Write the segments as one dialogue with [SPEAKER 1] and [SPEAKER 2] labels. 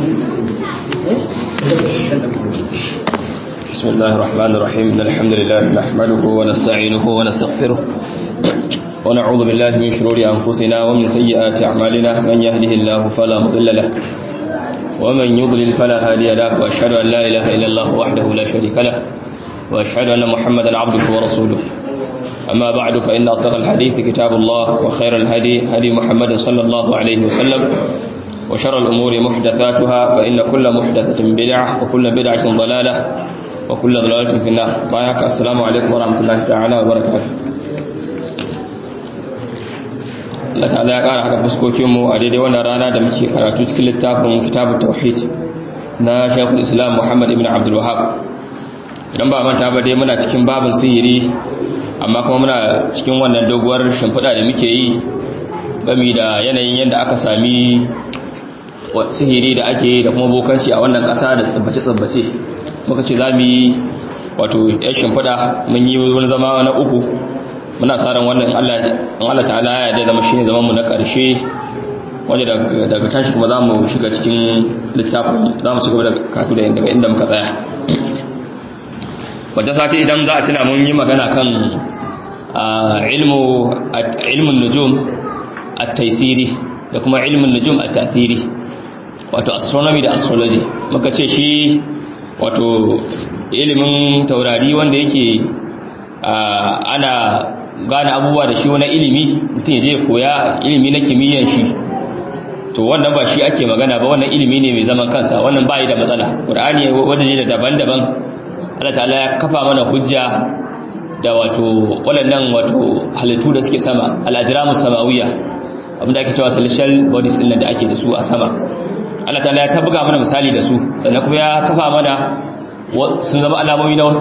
[SPEAKER 1] بسم الله الرحمن الرحيم إن الحمد لله نحمده ونستعينه ونستغفره ونعوذ بالله من شرور أنفسنا ومن سيئات أعمالنا من يهده الله فلا مضل له ومن يضلل فلا هادي له وأشهد أن لا إله إلا الله وحده لا شريك له وأشهد أن محمدا عبده ورسوله أما بعد فإن أصدق الحديث كتاب الله وخير الهدي هدي محمد صلى الله عليه وسلم وشر الأمور محدثاتها فإن كل محدثة بدعة وكل بدعة ضلالة وكل ضلالة في النار معك السلام عليكم ورحمة الله تعالى وبركاته Allah ta'ala ya ƙara haka fuskokinmu a daidai wannan rana da muke karatu cikin littafin kitabun tauhid na Sheikhul Islam Muhammad ibn Abdul Wahhab idan ba manta ba dai muna cikin babin sihiri amma kuma muna cikin wannan doguwar shimfiɗa da muke yi gami da yanayin yadda aka sami sihiri da ake da kuma bokanci a wannan ƙasa da tsabbace-tsabbace muka ce za mu yi wato ya shimfiɗa mun yi wani zama na uku muna tsarin wannan Allah ta'ala ya da zama shi ne zamanmu na ƙarshe wanda daga tashi kuma za mu shiga cikin littafin za mu ci gaba da kafi daga inda muka tsaya wata sati idan za a tuna mun yi magana kan ilmin nujum a taisiri da kuma ilmin nujum a tasiri wato astronomy da astrology muka ce shi wato ilimin taurari wanda yake ana gane abubuwa da shi wani ilimi mutum ya je koya ilimi na kimiyyan shi to wannan ba shi ake magana ba wannan ilimi ne mai zaman kansa wannan ba yi da matsala ƙur'ani wajen da daban-daban Allah ta'ala ya kafa mana hujja da wato waɗannan wato halittu da suke sama al-ajramus samawiyya abinda ake cewa celestial bodies din da ake da su a sama Allah ta'ala ya tabuga mana misali da su sannan kuma ya kafa mana sun zama alamomi na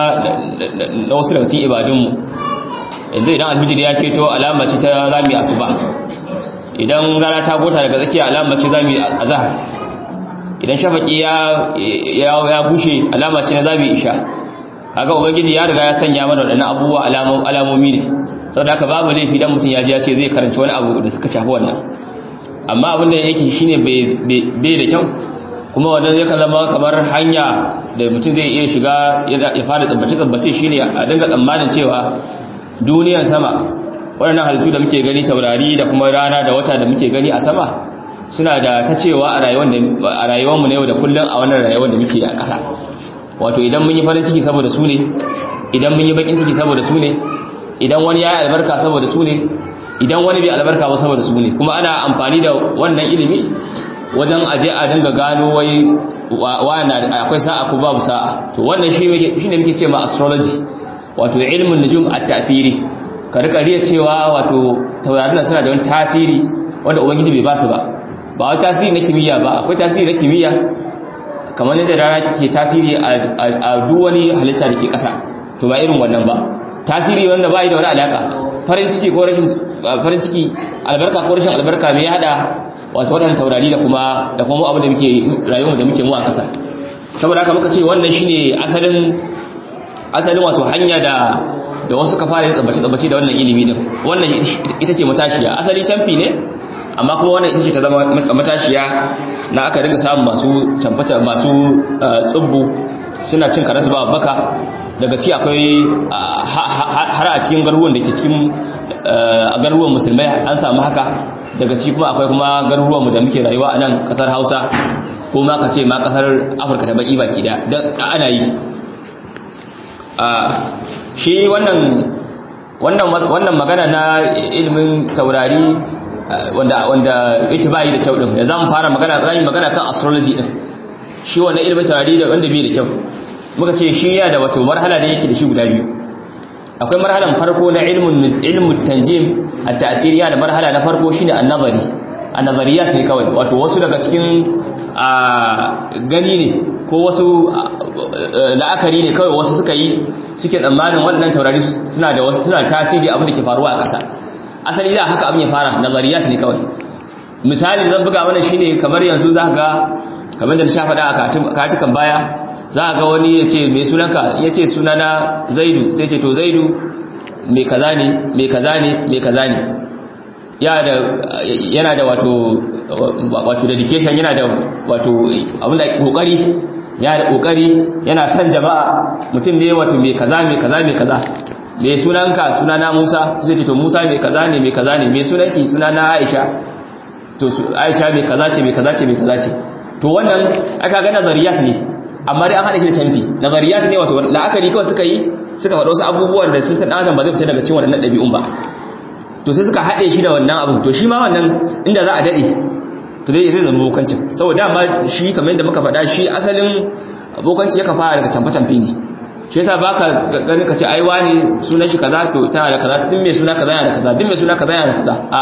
[SPEAKER 1] na wasu daga cikin ibadunmu yanzu idan alfijir ya keto alama ce ta zami asuba idan rana ta gota daga tsakiya alama ce zami azhar idan shafaki ya ya bushe alama ce na zabi isha kaga ubangiji ya riga ya sanya mana wadannan abubuwa alamomi ne saboda haka babu laifi dan mutum ya ji ya ce zai karanci wani abu da suka shafi wannan amma abin da yake shine bai da kyau kuma wannan yakan zama kamar hanya da mutum zai iya shiga ya fara tsabbace tsabbace shine a dinga tsammanin cewa duniyar sama waɗannan halittu da muke gani taurari da kuma rana da wata da muke gani a sama suna da ta cewa a rayuwarmu na yau da kullum a wannan rayuwar da muke a ƙasa wato idan mun yi farin ciki saboda su ne idan mun yi bakin ciki saboda su ne idan wani ya yi albarka saboda su ne idan wani bai albarka ba saboda su ne kuma ana amfani da wannan ilimi wajen aje a dinga gano wai wani akwai sa'a ko babu sa'a to wannan shi ne muke ce ma astrology wato ilmin nujum at-ta'thiri ka rika riya cewa wato taurarin suna da wani tasiri wanda ubangiji bai ba su ba ba wai tasiri na kimiyya ba akwai tasiri na kimiyya kamar yadda rana ke tasiri a duk wani halitta da ke ƙasa to ba irin wannan ba tasiri wanda ba yi da wani alaka farin ciki ko rashin farin ciki albarka ko rashin albarka me ya hada wato waɗannan taurari da kuma da kuma abin da muke rayuwar da muke mu a ƙasa saboda haka muka ce wannan shine asalin asalin wato hanya da da wasu ka fara yin tsabbace tsabbace da wannan ilimi din wannan ita ce matashiya asali canfi ne amma kuma wannan ita ce ta zama matashiya na aka dinga samun masu camfata masu tsubbu suna cin karasu ba baka daga ci akwai har a cikin garuruwan da ke cikin garuruwan musulmai an samu haka daga ci kuma akwai kuma garuruwan mu da muke rayuwa a nan kasar hausa ko ma ka ce ma kasar afirka ta baki baki da don ana yi shi wannan wannan magana na ilimin taurari wanda wanda yake bayi da kyau din yanzu zamu fara magana zan magana kan astrology din shi wannan ilimin taurari da wanda bai da kyau muka ce shi ya da wato marhala da yake da shi guda biyu akwai marhalan farko na ilmun ilmun tanjim at-ta'thiriya da marhala na farko shine an-nazari an-nazariyat ne kawai wato wasu daga cikin gani ne ko wasu la'akari ne kawai wasu suka yi suke tsammanin waɗannan taurari suna da wasu suna tasiri abin da ke faruwa a ƙasa asali da haka abin ya fara nazariyat ne kawai misali zan buga mana shine kamar yanzu za ga kamar da na sha faɗa a katukan baya za ga wani ya ce mai sunanka ya ce sunana zaidu sai ce to zaidu mai kaza ne mai kaza ne mai kaza ne yana da wato wato dedication yana da wato abinda kokari yana da kokari yana son jama'a mutum ne wato mai kaza mai kaza mai kaza mai sunanka sunana Musa sai ce to Musa mai kaza ne mai kaza ne mai sunanki sunana Aisha to Aisha mai kaza ce mai kaza ce mai kaza ce to wannan aka ga nazariyat ne amma dai an hada shi da canfi nazariyat ne wato la'akari kawai suka yi suka faɗo wasu abubuwan da sun san adam ba zai fita daga cikin waɗannan ɗabi'un ba to sai suka haɗe shi da wannan abin to shi ma wannan inda za a daɗe to dai zai zama bokancin saboda dama shi kamar yadda muka faɗa shi asalin bokanci yaka fara daga camfe-camfe ne shi yasa baka gani ka ce ai wani sunan shi kaza to tana da kaza duk mai suna kaza yana da kaza duk mai suna kaza yana da kaza a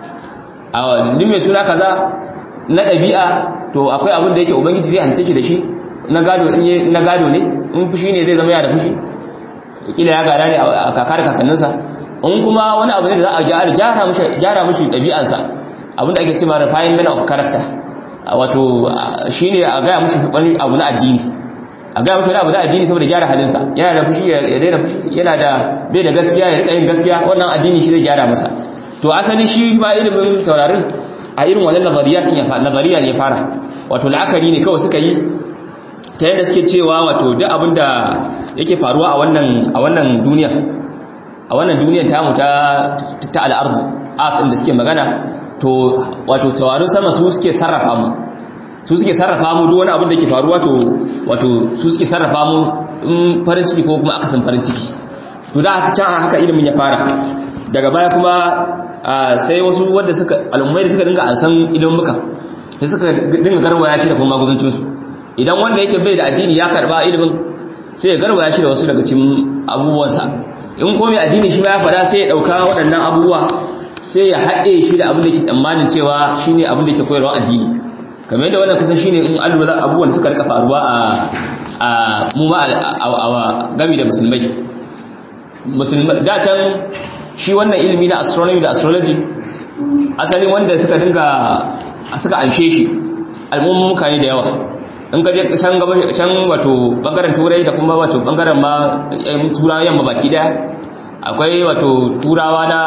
[SPEAKER 1] a duk mai suna kaza na ɗabi'a to akwai abin da yake ubangiji zai halitta shi da shi na gado na gado ne in fushi ne zai zama yana da fushi kila ya gada ne a kakar kakanninsa in kuma wani abu ne da za a gyara gyara mishi gyara mishi ɗabi'ansa abin da ake cewa refinement of character wato shine a gaya mishi wani abu na addini a gaya mishi wani abu na addini saboda gyara halinsa yana da fushi ya daina fushi yana da bai da gaskiya ya rika yin gaskiya wannan addini shi zai gyara masa to asali shi ba ilimin taurarin a irin wannan nazariyatin ya fara nazariya ne ya fara wato la'akari ne kawai suka yi ta yadda suke cewa wato duk abin da yake faruwa a wannan a wannan duniya a wannan duniyar tamu ta ta al'ardu earth da suke magana to wato tawarin sama su suke sarrafa mu su suke sarrafa mu duk wani abin da yake faruwa to wato su suke sarrafa mu in farin ciki ko kuma akasin farin ciki to da haka can haka ilimin ya fara daga baya kuma sai wasu wanda suka al'ummai da suka dinga an san ilimin muka sai suka dinga garwaya shi da kuma maguzancin su idan wanda yake bai da addini ya karba ilimin sai ya garwaya shi da wasu daga cikin abubuwansa in ko mai addini shi ma ya fada sai ya dauka waɗannan abubuwa sai ya haɗe shi da abin da ke tsammanin cewa shine abin da ke koyarwa addini kamar yadda wannan kusan shine in alwala abubuwan da suka rika faruwa a a mu ma a gami da musulmai musulmai da can shi wannan ilimi na astronomy da astrology asalin wanda suka dinga suka anshe shi al'ummun mutane da yawa in ka je can gaba can wato bangaren turai da kuma wato bangaren ma turawa yamma baki daya akwai wato turawa na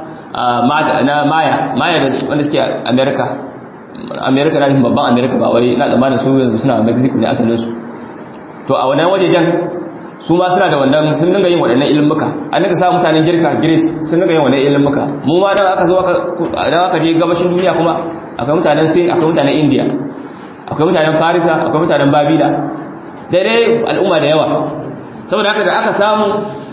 [SPEAKER 1] na maya maya da wanda suke america america na babban america ba wai na tsammanin su yanzu suna mexico ne asalin su to a wannan wajejen su ma suna da wannan sun dinga yin waɗannan ilimuka an dinga sa mutanen girka greece sun dinga yin waɗannan ilimuka mu ma dan aka zo dan aka je gabashin duniya kuma akwai mutanen sin akwai mutanen india akwai mutanen farisa akwai mutanen babila daidai al'umma da yawa saboda haka da aka samu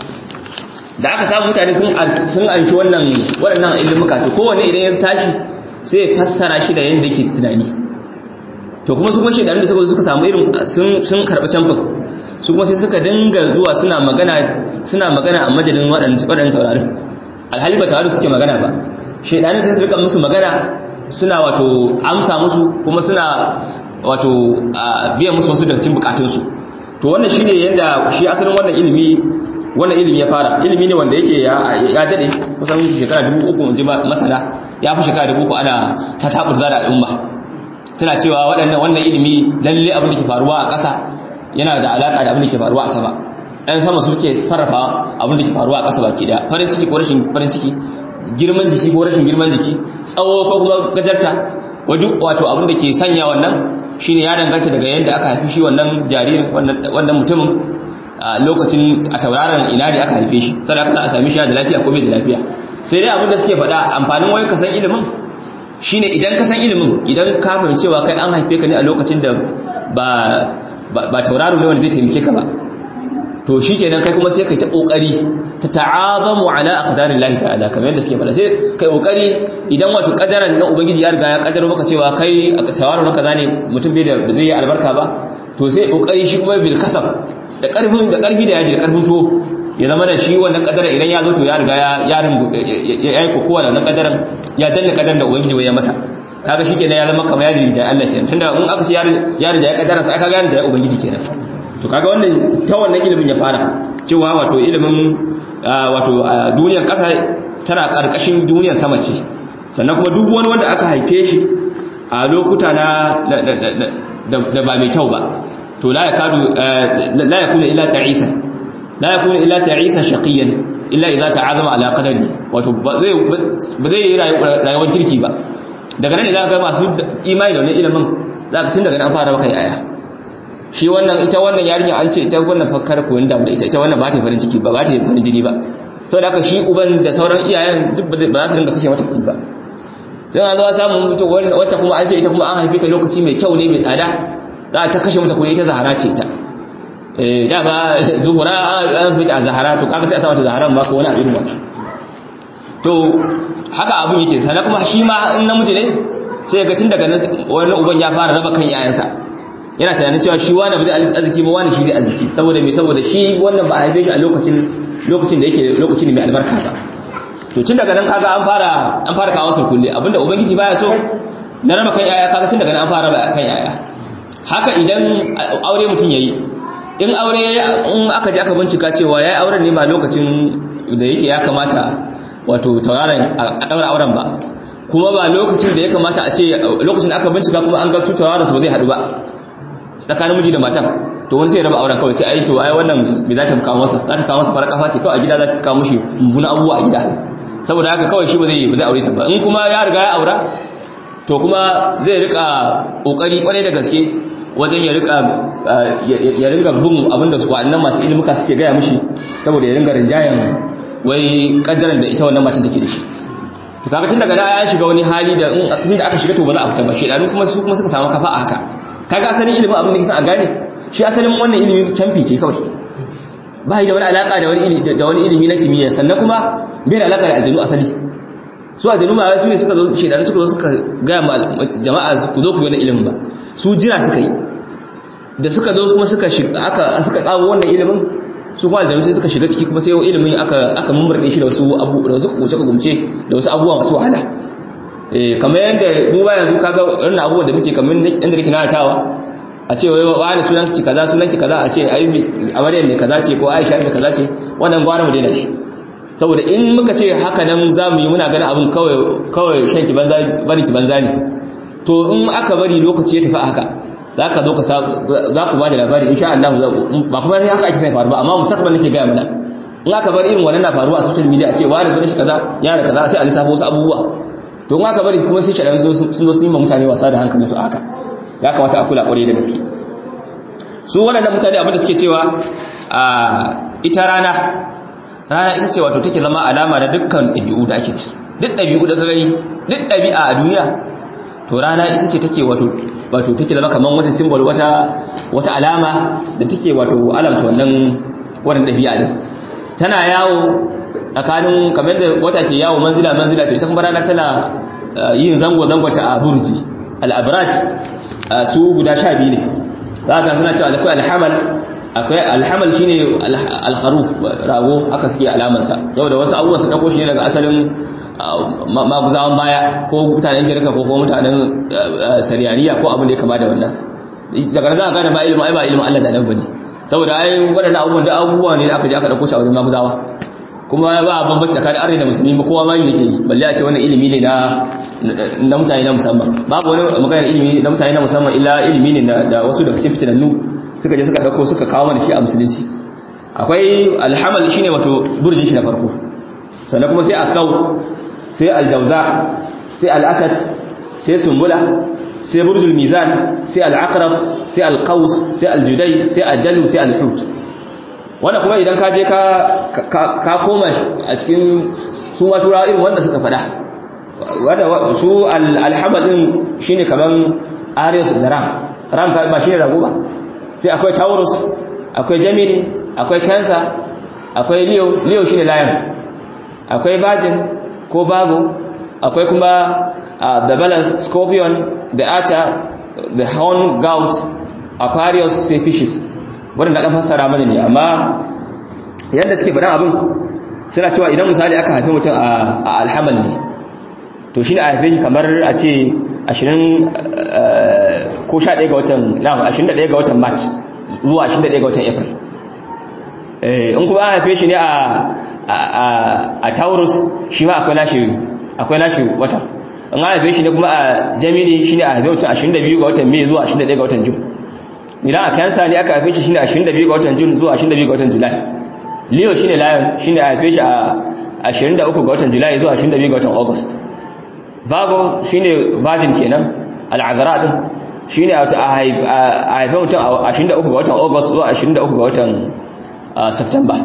[SPEAKER 1] da aka samu mutane sun sun anshi wannan waɗannan ilimuka to kowanne idan ya tashi sai ya fassara shi da yanda yake tunani to kuma su kuma shedan da suka samu irin sun sun karɓi camfin su kuma sai suka dinga zuwa suna magana suna magana a majalin waɗannan taurarin alhali ba taurarin suke magana ba shedanin sai su rika musu magana suna wato amsa musu kuma suna wato biyan musu wasu daga cikin bukatunsu to wannan shine yanda shi asalin wannan ilimi wannan ilimi ya fara ilimi ne wanda yake ya dade kusan shekara dubu uku in ji masana ya fi shekara dubu uku ana ta taburza da al'umma suna cewa waɗannan wannan ilimi lalle abin da ke faruwa a ƙasa yana da alaƙa da abin da ke faruwa a sama ɗan sama su suke sarrafa abin da ke faruwa a ƙasa baki ɗaya farin ciki ko rashin farin ciki girman jiki ko rashin girman jiki tsawo ko kuma gajarta wato abin da ke sanya wannan shine ya danganta daga yadda aka haifi shi wannan jaririn wannan mutumin a lokacin a tauraron ina ne aka haife shi sai aka a sami shi da lafiya ko bai da lafiya sai dai abin da suke faɗa amfanin wai ka san ilimin shine idan ka san ilimin idan ka fahimci cewa kai an haife ka ne a lokacin da ba ba tauraro ne wanda zai taimake ka ba to shi kenan kai kuma sai kai ta kokari ta ta'azamu ala aqdarin lahi ta'ala kamar yadda suke fada sai kai kokari idan wato kadaran na ubangiji ya riga ya kadaro maka cewa kai tawaru kaza ne mutum bai da zai yi albarka ba to sai kokari shi kuma bil kasab da karfin da karfi da yaji da karfin to ya zama da shi wannan kadaran idan ya zo to ya riga ya ya yi kokowa da wannan kadaran ya danna kadaran da ubangiji ya masa kaga shi kenan ya zama kamar ya rinja Allah kenan tunda in aka ce ya rinja ya kadaran sai kaga ya rinja ubangiji kenan to kaga wannan ta wannan ilimin ya fara cewa wato ilimin wato duniyar kasa tana karkashin duniyar sama ce sannan kuma duk wani wanda aka haife shi a lokuta na da ba mai kyau ba to la yakadu la yakunu illa ta'isa la yakunu illa ta'isa shaqiyan illa idza ta'azama ala qadari wato ba zai ba zai yi rayuwar kirki ba daga nan ne za ka ga masu imani da wannan ilimin za ka tun daga nan fara maka yaya shi wannan ita wannan yarinya an ce ita wannan fakkar koyon da ita ita wannan ba ta farin ciki ba ba ta farin jini ba saboda haka shi uban da sauran iyayen duk ba za su ringa kashe mata kuɗi ba sai an zo samu mutum wacce kuma an ce ita kuma an haife ta lokaci mai kyau ne mai tsada za ta kashe mata kuɗi ita zahara ce ita eh da ba zuhura an fi ta zahara to kaga sai a sa mata zaharan ba ko wani abin wannan to haka abin yake sana kuma shi ma in namiji ne sai ga tun daga nan wani uban ya fara raba kan yayansa yana tunanin cewa shi wani ba zai arziki ba wani shi zai arziki saboda me saboda shi wannan ba a haife shi a lokacin lokacin da yake lokacin mai albarka ba to tun daga nan kaga an fara an fara kawo sun kulle abinda ubangiji baya so na raba kan yaya kaga tun daga nan an fara raba kan yaya haka idan aure mutum yayi in aure in aka je aka bincika cewa yayi auren ne ba lokacin da yake ya kamata wato tauraron a daura auren ba kuma ba lokacin da ya kamata a ce lokacin da aka bincika kuma an ga su tauraron su ba zai hadu ba tsakanin miji da matan to wani sai raba auren kawai sai ai to ai wannan bai za ta kawo masa za ta kawo masa farar kafa ce kawai a gida za ta kawo mishi mummunan abubuwa a gida saboda haka kawai shi ba zai ba zai aure ta ba in kuma ya riga ya aura to kuma zai rika kokari kwarai da gaske wajen ya rika ya ringa bin abinda su wa'annan masu ilimuka suke gaya mishi saboda ya ringa rinjayen wai kaddaran da ita wannan matan take da shi to kaga tun daga da ya shiga wani hali da in da aka shiga to ba za a fita ba shedanu kuma su kuma suka samu kafa a haka kaga asalin ilimin abin da kisa a gane shi asalin wannan ilimi canfi ce kawai ba da wani alaka da wani ilimi da wani ilimi na kimiyya sannan kuma bai da alaka da aljanu asali su aljanu ba su ne suka zo shedanu suka zo suka ga jama'a ku zo ku yi wannan ilimin ba su jira suka yi da suka zo kuma suka shiga aka suka kawo wannan ilimin su kuma aljanu sai suka shiga ciki kuma sai ilimin aka aka mummurde shi da wasu abu da wasu kuce gumce da wasu abubuwa masu wahala eh kamar yadda mu ba yanzu kaga irin abubuwan da muke kamar inda nake nanatawa a ce wai wani sunan ki kaza sunan ki kaza a ce ai amarya mai kaza ce ko Aisha mai kaza ce wannan gwara mu daina shi saboda in muka ce haka nan za mu yi muna ganin abin kawai kawai shan ki banza bari ki banza ne to in aka bari lokaci ya tafi haka za ka zo ka za ku ba da labari insha Allah ba kuma sai haka ake sai faru ba amma mustaqbal nake gaya mana in aka bar irin wannan na faruwa a social media a ce wani sunan shi kaza ya da kaza sai a lissafo wasu abubuwa to in aka bari kuma sai shaɗan sun zo sun yi ma mutane wasa da hankali su haka ya kamata a kula ƙwarai da gaske su waɗannan mutane abinda suke cewa a ita rana rana ita ce wato take zama alama da dukkan ɗabi'u da ake su duk ɗabi'u da gani duk ɗabi'a a duniya to rana ita ce take wato wato take zama kamar wata symbol wata wata alama da take wato alamta wannan wannan ɗabi'a din tana yawo tsakanin kamar da wata ke yawo manzila manzila to ita kuma rana tana yin zango zango ta a burji al-abraj su guda sha biyu ne za ka suna cewa akwai alhamal akwai alhamal shine alkharuf rago haka suke alamansa saboda wasu abubuwa su dauko shi ne daga asalin maguzawan baya ko mutanen girka ko kuma mutanen sariyaniya ko abin da ya kama da wannan daga nan za ka gane ba ilimin ai ba ilimin Allah da nan bane saboda ai waɗannan abubuwan da abubuwa ne da aka je aka dauko shi a wurin maguzawa kuma ba bambanci tsakanin arewa da musulmi ba kowa ma yake yi balle a ce wannan ilimi ne na na mutane na musamman babu wani maganar ilimi na mutane na musamman illa ilimi ne da wasu daga cikin fitinannu suka je suka dauko suka kawo mana shi a musulunci akwai alhamal shine wato burjin shi na farko sannan kuma sai akau sai aljauza sai al'asad sai sumbula sai burjul mizan sai al'aqrab sai alqaus sai aljudai sai addalu sai alhut wanda kuma idan ka je ka koma a cikin su ma turawa irin wanda suka fada wanda su alhamal din shine kaman arius da ram ram ka ba shine rago ba sai akwai taurus akwai gemini akwai cancer akwai leo leo shine lion akwai virgin ko bago akwai kuma the balance scorpion the archer the horn goat aquarius sai fishes wadanda ɗan fassara mana ne amma yadda suke faɗin abin suna cewa idan misali aka haifi mutum a alhamal ne to shi ne a haife shi kamar a ce 20 ko 11 ga watan na 21 ga watan march zuwa 21 ga watan april in kuma an haife shi ne a taurus shi ma akwai nashi akwai nashi wata in an haife shi ne kuma a gemini shi ne a haife mutum 22 ga watan mai zuwa 21 ga watan june idan a kansa ne aka haife shi shine 22 ga watan Jun zuwa 22 ga watan Julai leo shine lion shine a haife shi a 23 ga watan july zuwa 22 ga watan august virgo shine virgin kenan al'azara din shine a haife mutum a 23 ga watan august zuwa 23 ga watan september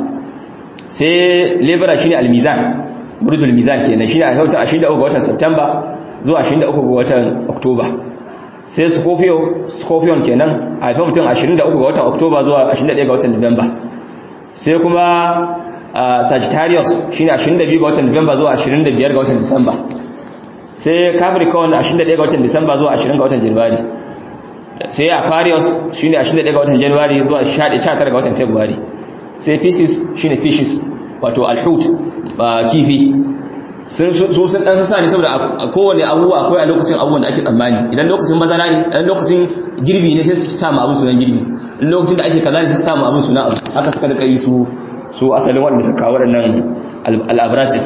[SPEAKER 1] sai libra shine al-mizan burjul mizan kenan shine a haife mutum a 23 ga watan september zuwa 23 ga watan october sai scorpio scorpion kenan a haife mutum 23 ga watan october zuwa 21 ga watan november sai kuma sagittarius shine 22 ga watan november zuwa 25 ga watan december sai capricorn 21 ga watan december zuwa 20 ga watan january sai aquarius shine 21 ga watan january zuwa 19 ga watan february sai pisces shine fishes wato alhut kifi su sun dan sassa ne saboda a kowane abubuwa akwai a lokacin abubuwan da ake tsammani idan lokacin bazara ne idan lokacin girbi ne sai su samu abin sunan girbi in lokacin da ake kaza ne sai su samu abin sunan abu haka suka rika yi su su asalin wanda suka kawo waɗannan al'abratin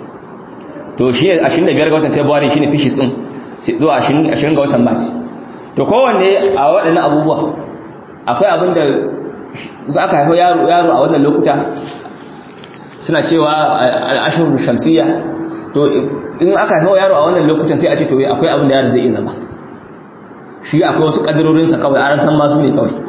[SPEAKER 1] to shi 25 ga watan february shine fishes din zuwa 20 ga watan march to kowanne a waɗannan abubuwa akwai abin da aka haifo yaro a wannan lokuta suna cewa al'ashirul shamsiyya to in aka haifo yaro a wannan lokutan sai a ce to akwai abin da yaro zai iya zama shi akwai wasu kadirorinsa kawai an san masu ne kawai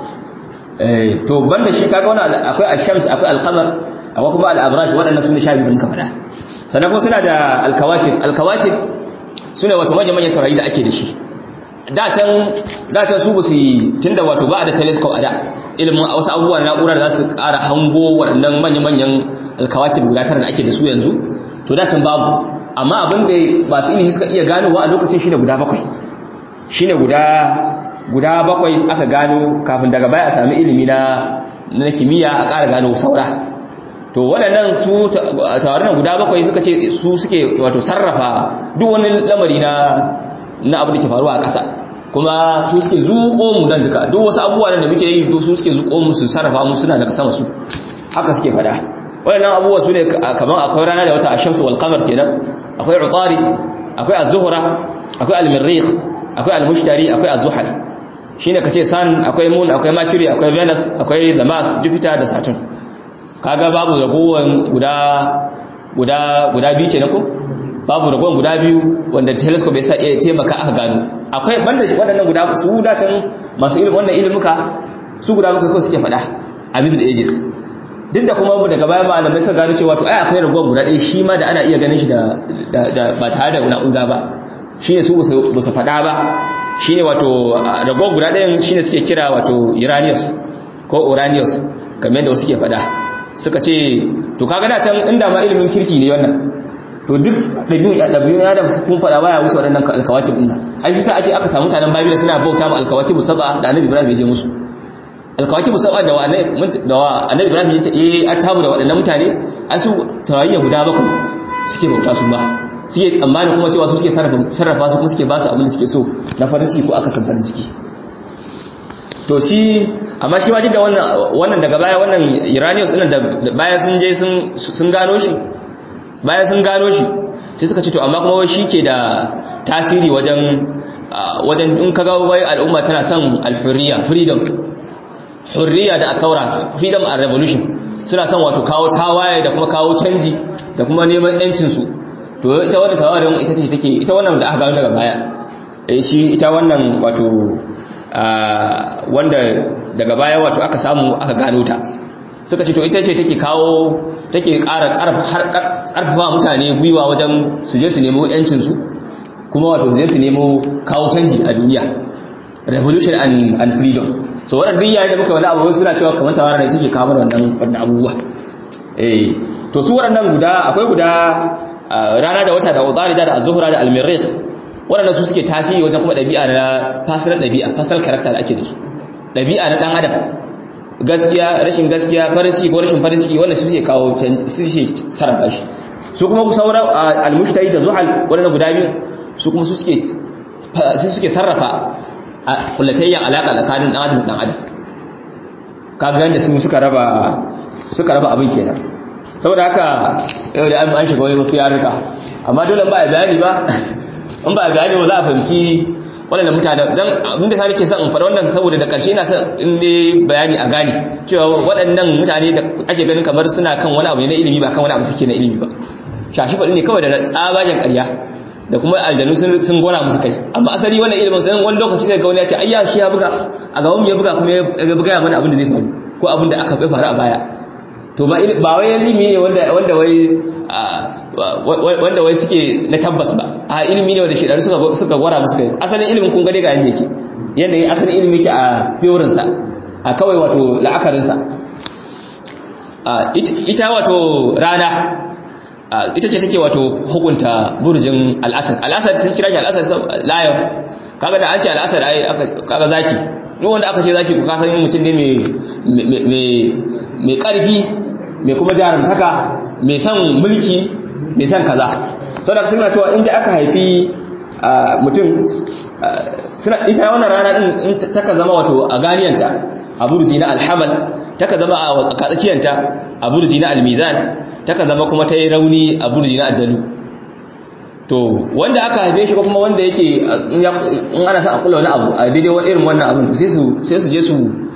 [SPEAKER 1] to banda shi kaga wannan akwai al-shams akwai al-qamar akwai kuma al-abraj waɗannan sune sha biyu din ka faɗa sannan kuma suna da al-kawakib al-kawakib sune wato manyan manyan taurari da ake da shi da can da can su ba su tunda wato ba da telescope a da ilimin wasu abubuwa na na'ura da za su ƙara hango waɗannan manyan manyan al-kawakib guda tara da ake da su yanzu to da can babu amma abin da masu ilimi suka iya ganowa a lokacin shine guda bakwai shine guda guda bakwai aka gano kafin daga baya a sami ilimi na na kimiyya a ƙara gano saura to waɗannan su tawarin guda bakwai suka ce su suke wato sarrafa duk wani lamari na na abu da ke faruwa a ƙasa kuma su suke zuƙo mu nan duka duk wasu abubuwa da muke yi su suke zuƙo mu su sarrafa mu suna daga sama su haka suke faɗa waɗannan abubuwa su ne kamar akwai rana da wata ashamsu wal qamar kenan akwai utarid akwai az-zuhra akwai al-mirrikh akwai al-mushtari akwai az-zuhal shine kace sun akwai moon akwai mercury akwai venus akwai the mars jupiter da saturn kaga babu ragowan guda guda guda biyu kenan ko babu ragowan guda biyu wanda telescope ya sa iya taimaka aka gano akwai banda shi waɗannan guda su da can masu ilimin wannan ilimuka su guda bakwai kawai suke faɗa a middle ages duk da kuma daga baya malamai suka gano cewa to ai akwai ragowan guda ɗaya shi ma da ana iya ganin shi da ba tare da na'ura ba shi ne su ba su faɗa ba shi ne wato rago guda ɗayan shi ne suke kira wato uranius ko uranius kamar yadda suke faɗa suka ce to kaga da can inda ma ilimin kirki ne wannan to duk ɗabi'un ɗabi'un ya da kun faɗa baya wuce waɗannan alkawakib ɗin nan ai shi sa ake aka samu mutanen babila suna bauta ma alkawakib saba da annabi ibrahim ya je musu alkawakib saba da wa annabi ibrahim ya yi artabu da waɗannan mutane ai su tawayiya guda bakwai suke bauta su ma suke tsammanin kuma cewa su suke sarrafa su kuma suke ba su abin da suke so na farin ciki ko aka san farin ciki to shi amma shi ma duk da wannan wannan daga baya wannan Iranians din da baya sun je sun sun gano shi baya sun gano shi sai suka ce to amma kuma shi ke da tasiri wajen wajen in kaga wai al'umma tana son al-hurriya freedom hurriya da at-taura freedom and revolution suna son wato kawo tawaye da kuma kawo canji da kuma neman yancin su to ita wannan tawarin ita ce take ita wannan da aka gano daga baya eh shi ita wannan wato wanda daga baya wato aka samu aka gano ta suka ce to ita ce take kawo take ƙara ƙarfafa mutane gwiwa wajen su je su nemo yancin su kuma wato je su nemo kawo canji a duniya revolution and, and freedom so wannan duk yayin da muka wani abu suna cewa kamar tawarin da take kawo wannan wannan abubuwa eh to su waɗannan guda akwai guda rana da wata da utarida da az-zuhra da al-mirrikh waɗanda su suke tasiri wajen kuma ɗabi'a na fasirar ɗabi'a fasal character da ake da su ɗabi'a na ɗan adam gaskiya rashin gaskiya farin ciki ko rashin farin ciki wanda su suke kawo su suke sarrafa shi su kuma ku sauran al-mushtari da zuhal waɗanda guda biyu su kuma su suke su suke sarrafa kullatayyan alaƙa tsakanin ɗan adam da ɗan adam kaga yanda su suka raba suka raba abin kenan saboda haka yau da an shiga wani wasu yaruka amma dole ba a bayani ba in ba a bayani ba za a fahimci waɗannan mutane dan abin da sai ke son in fara wannan saboda da ƙarshe ina son in dai bayani a gane cewa waɗannan mutane da ake ganin kamar suna kan wani abu ne na ilimi ba kan wani abu suke na ilimi ba shashi faɗi ne kawai da tsabagen ƙarya da kuma aljanu sun gona musu kai amma asali wannan ilimin sai wani lokaci sai ga wani ya ce ayya shi ya buga a gaban ya buga kuma ya buga mana abin da zai faru ko abin da aka faru a baya to ba ba wai ilimi ne wanda wanda wai wanda wai suke na tabbas ba a ilimi ne wanda shedaru suka suka gwara musu kai asalin ilimin kun gane ga yanda yake yanda yake asalin ilimi yake a fiyorin sa a kawai wato la'akarin sa ita wato rana ita ce take wato hukunta burjin al'asad al'asad sun kira shi al'asad layon kaga da an ce al'asad ai kaga zaki duk wanda aka ce zaki ku kasan mutum ne mai karfi mai kuma jarumtaka mai son mulki mai son kaza sau da suna cewa inda aka haifi mutum suna ita wannan rana din taka zama wato a ganiyanta a burji na alhamal taka zama a tsakatsakiyanta a burji na almizan taka zama kuma ta yi rauni a burji na addalu to wanda aka haife shi ko kuma wanda yake in ana sa a kula wani abu a daidai wani irin wannan abin to sai su je su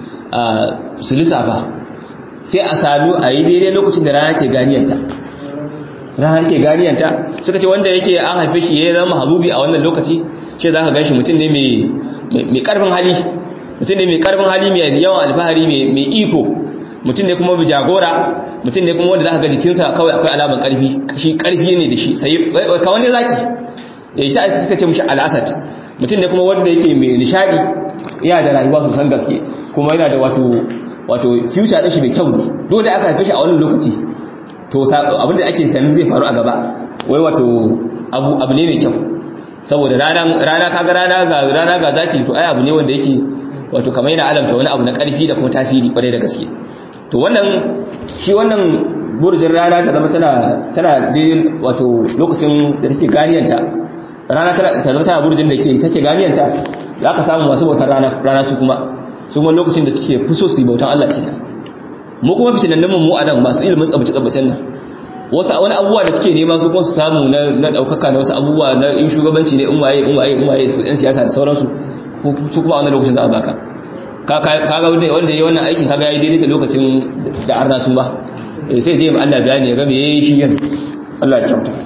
[SPEAKER 1] su lissafa sai a sami a yi daidai lokacin da rana ke ganiyanta rana ke ganiyanta suka ce wanda yake an haife shi ya zama habubi a wannan lokaci shi za ka gan shi mutum ne mai karfin hali mutum ne mai karfin hali mai yawan alfahari mai iko mutum ne kuma jagora mutum ne kuma wanda za ka ga jikinsa kawai akwai alaman karfi shi karfi ne da shi sai kawai ne zaki ya yi sha'a suka ce mushi al'asad mutum ne kuma wanda yake mai nishadi yana da rayuwa su san gaske kuma yana da wato wato future din shi mai kyau dole aka haife shi a wannan lokaci to abinda ake kanin zai faru a gaba wai wato abu abu ne mai kyau saboda rana rana kaga rana ga rana ga zaki to ai abu ne wanda yake wato kamar yana alamta wani abu na karfi da kuma tasiri kwarai da gaske to wannan shi wannan burjin rana ta zama tana tana daidai wato lokacin da take ganiyanta rana ta zama tana burjin da ke take ganiyanta za ka samu masu bautar rana rana su kuma su kuma lokacin da suke fuso su yi bautan Allah kenan mu kuma fitinannin mu a nan masu ilimin tsabace tsabacen nan wasu wani abubuwa da suke nema su kuma su samu na daukaka na wasu abubuwa na in shugabanci ne in waye in waye in waye su yan siyasa da sauransu su kuma a wannan lokacin za a baka kaga wanda wanda yayi wannan aikin kaga yayi daidai da lokacin da arna sun ba sai je mu Allah bayani ya ga me yayi shi yan Allah ya kyauta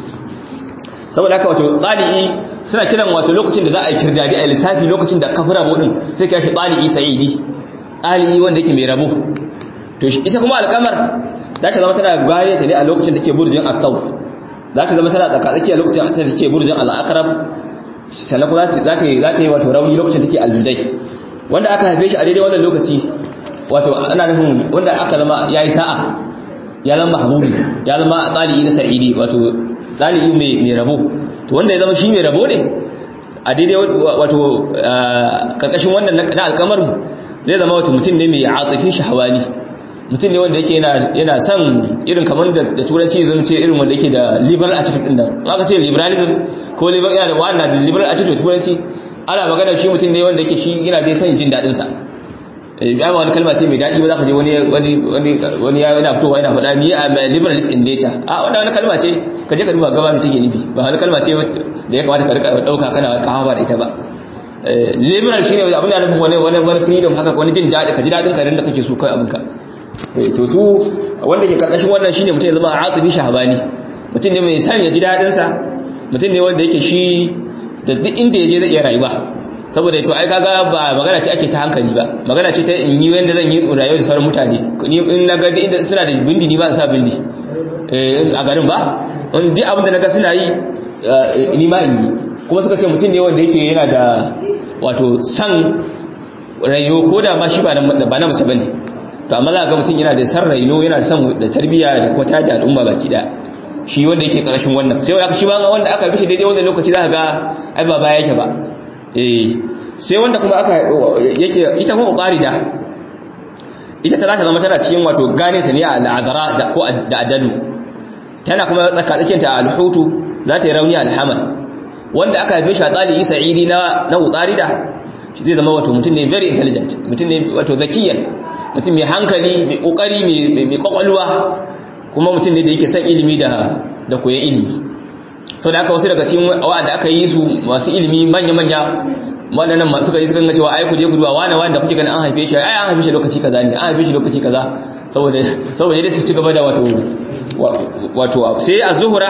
[SPEAKER 1] saboda haka wato tsali'i suna kiran wato lokacin da za a yi kirdadi a lissafi lokacin da kafira bodin sai kai shi tsali'i sa'idi tsali'i wanda yake mai rabo to ita kuma alkamar za ta zama tana gane ta ne a lokacin da ke burjin akau za ta zama tana tsakatsaki a lokacin da take burjin al'akarab sannan kuma za ta yi wato rauni lokacin da take aljudai wanda aka haife shi a daidai wannan lokaci wato ana nufin wanda aka zama ya yi sa'a ya zama habubi ya zama tsali'i na sa'idi wato tsali'i mai rabo to wanda ya zama shi mai rabo ne a daidai wato karkashin wannan na alkamar zai zama wato mutum ne mai atsafin shahawani mutum ne wanda yake yana son irin kamar da turanci zan ce irin wanda yake da liberal attitude din nan aka ce liberalism ko liberal yana da wannan da liberal attitude turanci ana magana shi mutum ne wanda yake shi yana dai son jin dadin sa ya ma wani kalma ce mai dadi ba za ka je wani wani wani wani ya yana fitowa yana faɗa ni a liberalist in nature a wannan wani kalma ce ka je ka duba gaba mai take nufi ba wani kalma ce da ya kamata ka rika dauka kana kawo da ita ba liberal shine abin da nufin wani wani wani freedom haka wani jin dadi ka ji dadin ka da kake so kai abinka to su wanda ke karkashin wannan shine mutum ya zama aqibi shahbani mutum ne mai san ya ji dadin sa mutum ne wanda yake shi da duk inda yaje zai iya rayuwa saboda to ai kaga ba magana ce ake ta hankali ba magana ce ta in yi wanda zan yi rayuwa da sauran mutane ni in na ga inda suna da bindi ni ba sa bindi eh a garin ba in duk abin da naga suna yi ni ma in yi kuma suka ce mutum ne wanda yake yana da wato san rayuwa ko da ma shi ba na mace bane to amma za ga mutum yana da san raino yana da san da tarbiyya da kuma tada al'umma baki da shi wanda yake karashin wannan sai aka shi ba wanda aka bishi daidai wannan lokaci za ka ga ai ba baya yake ba eh sai wanda kuma aka yake ita kuma uqarida ita ta zaka zama tana cikin wato gane ta ne a al'adara da ko da adalu tana kuma tsaka tsakin ta al-hutu za ta yi rauni al-hamal wanda aka haife shi a tsali sa'idi na na uqarida shi zai zama wato mutum ne very intelligent mutum ne wato zakiyan mutum mai hankali mai kokari mai kwakwalwa kuma mutum ne da yake son ilimi da da koyon ilimi sau da aka wasu daga cikin wa'anda aka yi su masu ilimi manya-manya waɗannan masu suka yi suka cewa ai ku je ku duba wani wanda kuke ganin an haife shi ai an haife shi lokaci kaza ne an haife shi lokaci kaza saboda saboda dai su ci gaba da wato wato sai az-zuhra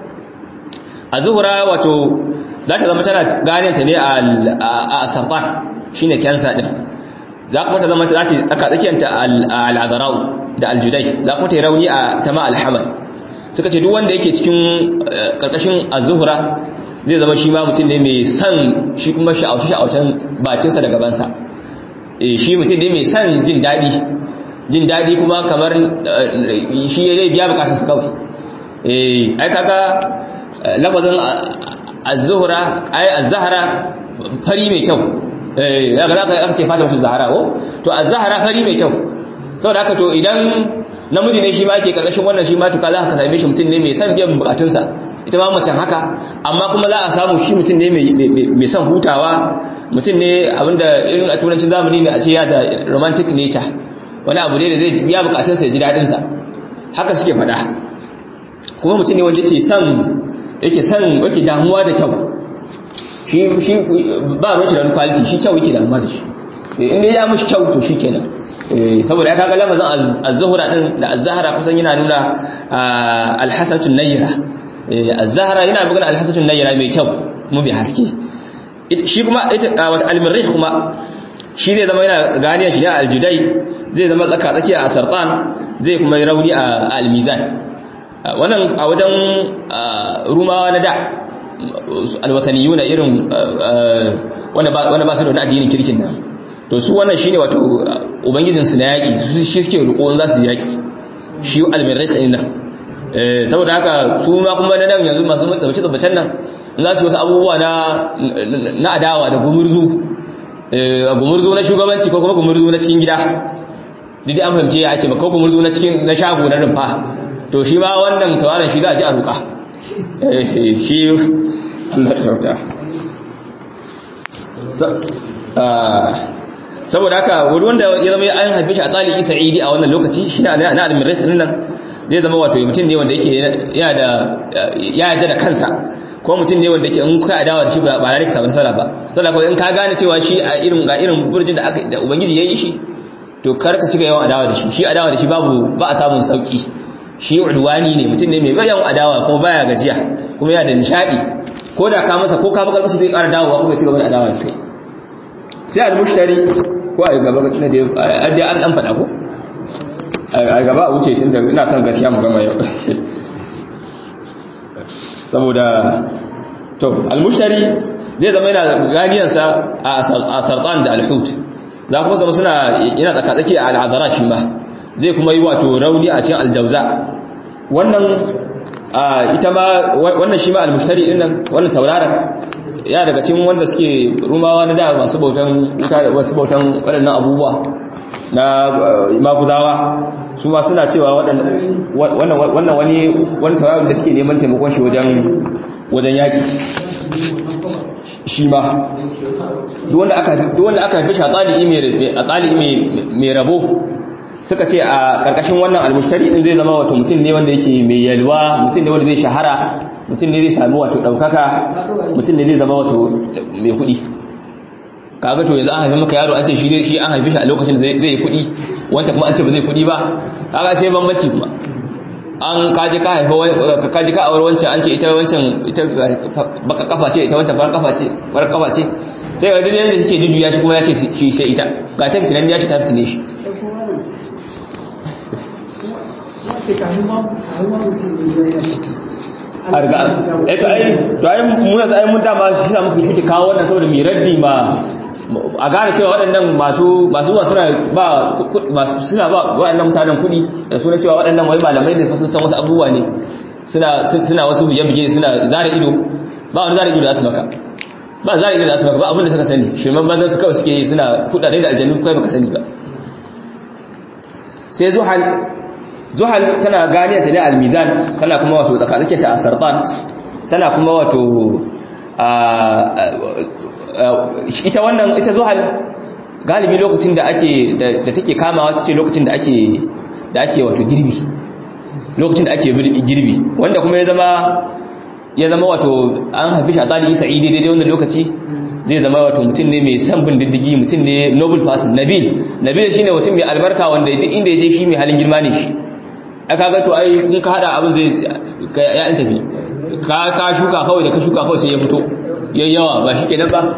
[SPEAKER 1] az-zuhra wato za ta zama tana gane ta ne a sarfan shine kansa din za kuma ta zama ta ce tsaka tsakiyanta al-azrau da al-judai za kuma ta yi rauni a tama al-hamal suka ce duk wanda yake cikin karkashin az-zuhra zai zama shi ma mutum ne mai san shi kuma sha'auce-sha'aucen bakinsa da gabansa shi mutum ne mai san jin daɗi jin daɗi kuma kamar shi ya zai biya bukatarsa kawai ai kaga lafazin az-zuhra ai az-zahra fari mai kyau eh ya ga aka ce fata mutu zahara ko to az-zahra fari mai kyau saboda haka to idan namiji ne shi ma yake karkashin wannan shi ma to kaza ka same shi mutum ne mai san biyan bukatunsa ita ma macen haka amma kuma za a samu shi mutum ne mai son hutawa mutum ne abinda irin a turancin zamani ne a ce ya da romantic nature wani abu ne da zai biya bukatunsa ya ji daɗinsa haka suke faɗa kuma mutum ne wanda yake son yake son yake damuwa da kyau shi shi ba mace da wani quality shi kyau yake damuwa da shi in dai ya mishi kyau to shi kenan saboda ya kaga lafazin az-zuhra din da az-zahra kusan yana nuna al-hasanatun nayyira az-zahra yana bugun al-hasanatun nayyira mai kyau kuma mai haske shi kuma wata al-mirrih kuma shi zai zama yana ganiyar shi ne al-judai zai zama tsaka tsakiya a sartan zai kuma yi rauni a al-mizan wannan a wajen rumawa na da alwataniyuna irin wanda ba su da wani addinin kirkin nan to su wannan shine wato ubangijinsu na yaƙi su shi suke riko za su yaƙi shi almirrai tsanin nan saboda haka su ma kuma na nan yanzu masu matsabace tabbacen nan za su wasu abubuwa na adawa da gumurzu gumurzu na shugabanci ko kuma gumurzu na cikin gida didi an fahimce ya ake ba ko gumurzu na cikin na shago na rumfa to shi ma wannan tawaran shi za a ji a ruka shi Allah kyauta saboda haka wani wanda ya zama an haife shi a tsali isa idi a wannan lokaci shi na na adamin rai nan zai zama wato mutum ne wanda yake ya yadda da kansa ko mutum ne wanda yake in ka adawa da shi ba ba ka samu nasara ba saboda ko in ka gane cewa shi a irin ga irin burjin da aka da ubangiji yayi shi to kar ka cika yawan adawa da shi shi adawa da shi babu ba a samun sauki shi udwani ne mutum ne mai yawan adawa kuma baya gajiya kuma yana da nishadi ko da ka masa ko ka baka musu zai ƙara dawowa kuma ya ci gaba da adawa da kai sai al-mushtari ko a gaba na da an dan fada ko a gaba a wuce tun da ina son gaskiya mu gama yau saboda to al-mushtari zai zama yana ganiyansa a sartan da al-hut za kuma zama suna yana tsakatsaki a al'adara shi ma zai kuma yi wato rauni a cikin aljauza wannan ita ma wannan shi ma al-mushtari din nan wannan tauraron ya daga cikin wanda suke rumawa na da masu bautan wasu bautan waɗannan abubuwa na maguzawa su ma suna cewa wannan wani wani tawayon da suke neman taimakon shi wajen wajen yaƙi shi ma duk wanda aka haifi shi a tsali'i mai rabo suka ce a ƙarƙashin wannan almustari ɗin zai zama wato mutum ne wanda yake mai yalwa mutum ne wanda zai shahara mutum ne zai sami wato ɗaukaka mutum ne zai zama wato mai kuɗi kaga to yanzu an haifi maka yaro an ce shi shi an haifi shi a lokacin da zai yi kuɗi wancan kuma an ce ba zai kuɗi ba kaga sai bambanci kuma an kaji ka haifa kaji ka aure wancan an ce ita wancan ita baka kafa ce ita wancan farar kafa ce farar kafa ce sai ga duk yanda take jujjuya shi kuma ya ce shi sai ita ga ta fitinan ya ce ta fitine shi a riga eto ai to ai mu yanzu ai mun dama shi sa muka kike kawo wannan saboda mi raddi ma a gane cewa waɗannan masu masu zuwa suna ba masu suna ba waɗannan mutanen kuɗi da suna cewa waɗannan wai malamai ne sun san wasu abubuwa ne suna suna wasu buge-buge suna zara ido ba wani zara ido da su maka ba zara ido da su maka ba abin da suka sani shirman banzan su kawai suke yi suna kuɗaɗe da aljannu kai baka sani ba sai zuhal zuhal tana ganiyar ta ne al-mizan tana kuma wato tsakatsakin ta a sartan tana kuma wato ita wannan ita zuhal galibi lokacin da ake da take kamawa tace lokacin da ake da ake wato girbi lokacin da ake girbi wanda kuma ya zama ya zama wato an haife shi a tsari isa idi daidai wannan lokaci zai zama wato mutum ne mai san bin diddigi mutum ne noble person nabil nabil shine mutum mai albarka wanda duk inda ya je shi mai halin girma ne shi aka ga to ai in ka hada abin zai ya an tafi ka ka shuka kawai da ka shuka kawai sai ya fito yayin yawa ba shi kenan ba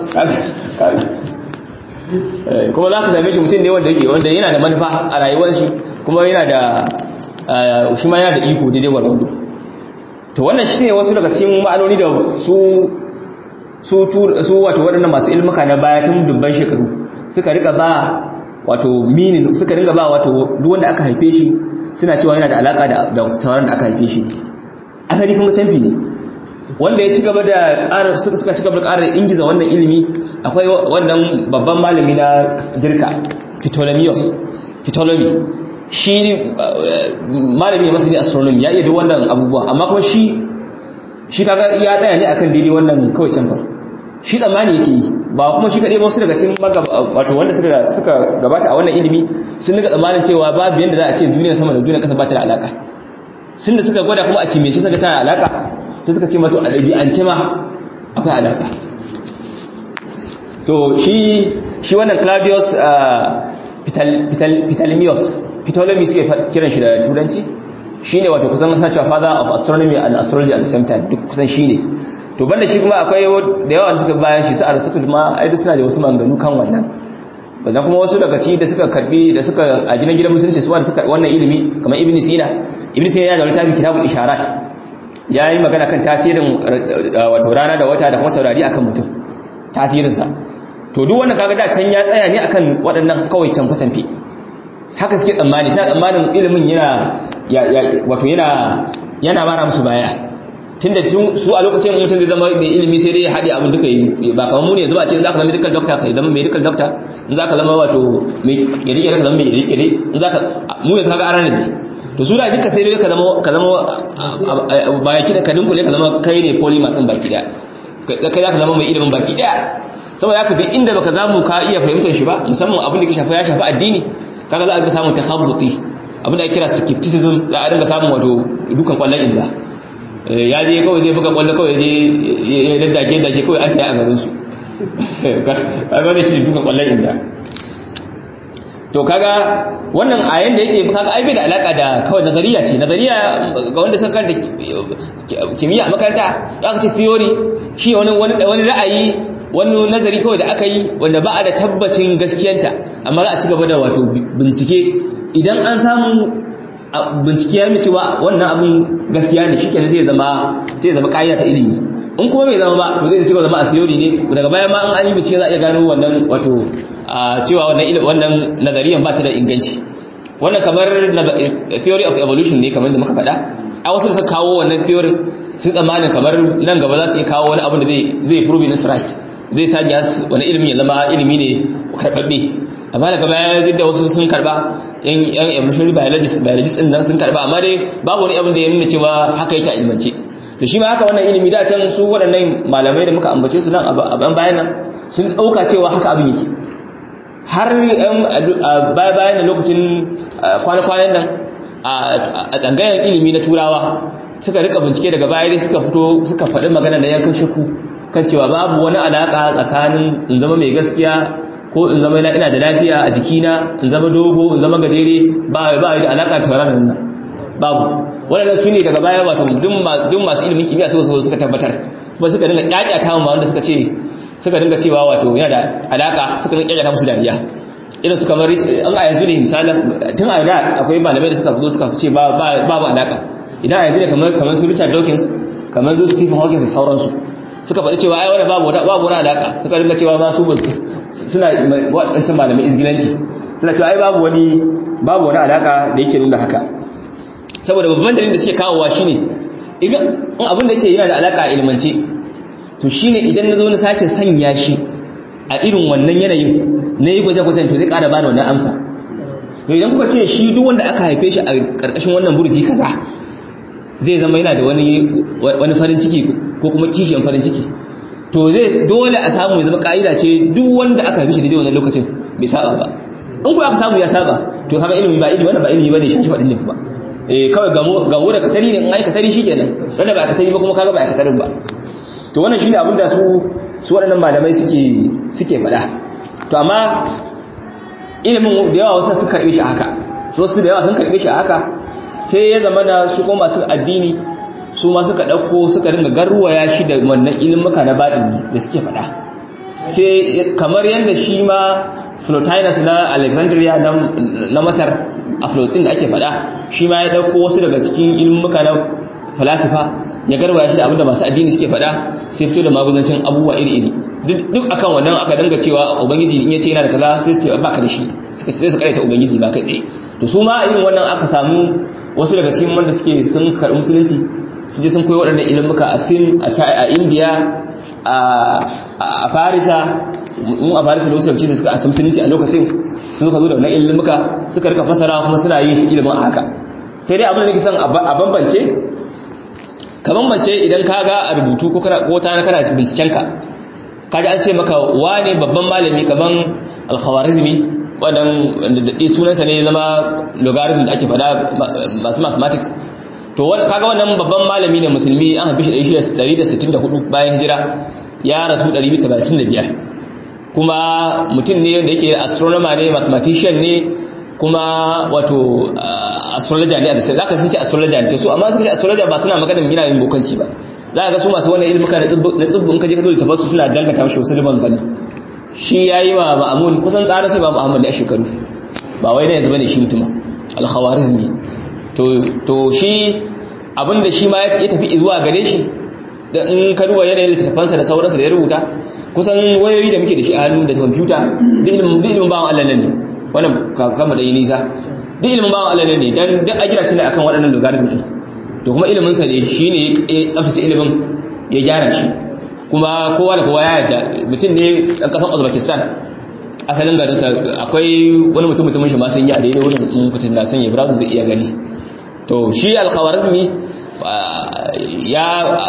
[SPEAKER 1] kuma za ka same shi mutum ne wanda yake wanda yana da manufa a rayuwar shi kuma yana da shi ma yana da iko daidai gwargwado to wannan shi ne wasu daga cikin ma'anoni da su su su wato waɗannan masu ilmuka na baya tun dubban shekaru suka rika ba wato minin suka ringa ba wato duk wanda aka haife shi suna cewa yana da alaka da da tawaran da aka haife shi asali kuma canfi ne wanda ya ci gaba da ƙara suka ci gaba da ƙara ingiza wannan ilimi akwai wannan babban malami na girka Ptolemaeus Ptolemy shi malami ne masani astronomy ya iya duk wannan abubuwa amma kuma shi shi kaga ya tsaya ne akan daidai wannan kawai canfa shi tsammani yake yi ba kuma shi kaɗai ba wasu daga cikin wato wanda suka suka gabata a wannan ilimi sun daga tsammanin cewa babu yanda za a ce duniya sama da duniya ƙasa ba ta da alaka sun da suka gwada kuma a kimiyyance suka tana alaka sai suka ce mato a ɗabi'ance ma akwai alaka to shi shi wannan claudius ptolemaeus ptolemy suke kiran shi da turanci shine wato kusan sa cewa father of astronomy and astrology at the same time duk kusan shine to banda shi kuma akwai da yawa suka bayan shi su aristotle ma ai suna da wasu maganganu kan wannan wannan kuma wasu daga ci da suka karbi da suka a gidan gidan musulunci su wanda suka wannan ilimi kamar ibn sina ibn sina ya da littafin kitabul isharat yayi magana kan tasirin wato rana da wata da kuma taurari akan mutum tasirin sa to duk wanda kaga da can ya tsaya ne akan waɗannan kawai canfa canfe haka suke tsammani sai tsammanin ilimin yana wato yana yana mara musu baya tunda su a lokacin mutum zai zama mai ilimi sai dai ya haɗe abin duka yi ba kamar mu ne yanzu ba ce za ka zama medical doctor ka zama medical doctor in za ka zama wato mai kere-kere ka zama mai kere-kere in za ka mu ne ka ga aran ne to su da duka sai dai ka zama ka zama baya kida ka dinkule ka zama kai ne polymath din baki daya kai za ka zama mai ilimin baki daya saboda haka duk inda baka zamu ka iya fahimtar shi ba musamman abin da ke shafa ya shafi addini kaga za a ga samun takhabbuti abin da ake kira skepticism za a dinga samun wato dukan kwallon inda ya je kawai zai buga kwallo kawai je ya daddage dage kawai an taya a garin su kaga ne shi dukan kwallon inda to kaga wannan ayan da yake kaga ai bai da alaka da kawai nazariya ce nazariya ga wanda suka karanta kimiyya a makaranta aka ce theory shi wani wani ra'ayi wani nazari kawai da aka yi wanda ba a da tabbacin gaskiyanta amma za a ci gaba da wato bincike idan an samu bincike ya mace ba wannan abin gaskiya ne shikenan zai zama sai zama kaida ta ilimi in kuma bai zama ba to zai ci gaba zama a theory ne daga baya ma an yi bincike za a iya gano wannan wato cewa wannan ilimin wannan nazariyan ba ta da inganci wannan kamar theory of evolution ne kamar da muka faɗa a wasu da suka kawo wannan theory sun tsammanin kamar nan gaba za su iya kawo wani abu da zai prove this right zai sanya wani ilimin ya zama ilimi ne karɓaɓɓe amma daga baya duk da wasu sun karɓa yan evolutionary biologist biologist din nan sun karɓa amma dai babu wani abin da ya nuna cewa haka yake a ilmance to shi ma haka wannan ilimi da can su waɗannan malamai da muka ambace su nan a bayan nan sun ɗauka cewa haka abin yake har baya bayan da lokacin kwana-kwanan nan a tsangayen ilimi na turawa suka rika bincike daga baya dai suka fito suka faɗi magana da yankan shaku kan cewa babu wani alaƙa tsakanin in zama mai gaskiya ko in zama ina da lafiya a jikina in zama dogo in zama gajere ba ba da alaƙa tauraron nan babu wannan su ne daga baya wato duk masu ilimin kimiyya suka so suka tabbatar kuma suka dinga kyakkyata mu wanda suka ce suka dinga cewa wato yana da alaka suka dinga kyakkyata musu dariya irin su kamar an a yanzu ne misalan tun a da akwai malamai da suka zo suka ce babu alaka idan a yanzu ne kamar kamar su Richard Dawkins kamar su Stephen Hawking da sauransu suka faɗi cewa ai wannan babu babu wani alaka suka dinga cewa ma su suna wadancan malamai izgilanci suna cewa ai babu wani babu wani alaka da yake nuna haka saboda babban dalilin da suke kawowa shine idan abin da yake yana da alaka a ilmance to shine idan na zo na sake sanya shi a irin wannan yanayin na yi gwaje-gwajen to zai ƙara bani wannan amsa to idan kuka ce shi duk wanda aka haife shi a ƙarƙashin wannan burji kaza zai zama yana da wani wani farin ciki ko kuma kishiyan farin ciki to zai dole a samu ya zama ƙa'ida ce duk wanda aka haife shi daidai wannan lokacin bai saba ba in ku aka samu ya saba to kaga ilimi ba ilimi wannan ba ilimi bane shi shi faɗin ba eh kawai gamo gamo da katari ne in ai katari shikenan wanda ba katari ba kuma kaga ba katarin ba to wannan shine abin da su su waɗannan malamai suke suke faɗa to amma ilimin da yawa wasu sun karbe shi haka so su da yawa sun karbe shi haka sai ya zama da su kuma masu addini su ma suka ɗauko suka ringa garwaya shi da wannan ilimuka na baɗin da suke faɗa sai kamar yadda shi ma Plotinus na Alexandria na Masar a Plotin da ake faɗa shi ma ya ɗauko wasu daga cikin ilimuka na falasifa ya garwaya shi da abinda masu addini suke faɗa sai fito da maguzancin abubuwa iri-iri duk akan wannan aka danga cewa ubangiji in yace yana da kaza sai su ce ba ka da shi suka sai su karaita ubangiji ba kai tsaye to su ma irin wannan aka samu wasu daga cikin wanda suke sun karɓi musulunci su je sun koyi waɗannan ilimuka a sin a indiya a farisa mun a farisa da wasu daga suka a musulunci a lokacin sun suka zo da wannan ilimuka suka rika fasara kuma suna yin shi ilimin a haka sai dai abin da nake son a bambance ka bambance idan ka ga a rubutu ko ta na kana bincikenka kaji an ce maka wane babban malami kaman alkhawarizmi wadan da sunansa ne zama logarithm da ake fada masu mathematics to kaga wannan babban malami ne musulmi an haifi shi 164 bayan hijira ya rasu 235 kuma mutum ne da yake astronomer ne mathematician ne kuma wato astrologer ne a da sai zaka sun ce astrologer ne su amma suka ce astrologer ba suna magana yana yin bokanci ba za ka ga su masu wannan ilmuka na tsibbin kaje ka dole tafasu suna dangata mashi wasu liban gani shi ya yi wa ma'amun kusan tsara sai ba muhammad a shekaru ba wai na yanzu bane shi mutuma alkhawarizmi to to shi abinda shi ma ya tafi zuwa gare shi da in ka duba yanayin littattafansa da sauransa da ya rubuta kusan wayoyi da muke da shi a hannu da kwamfuta duk ilimin duk ilimin bawan Allah ne wannan kama da yi nisa duk ilimin bawan Allah ne dan duk a gina shi ne akan waɗannan logarithm din to kuma ilimin sa ne shine ya tsaftace ilimin ya gyara shi kuma kowa da kowa ya yarda mutum ne ɗan ƙasar Uzbekistan asalin garinsa akwai wani mutum mutumin shi ma sun yi a daidai wurin mutum da sanya browser zai iya gani to shi al-khawarizmi ya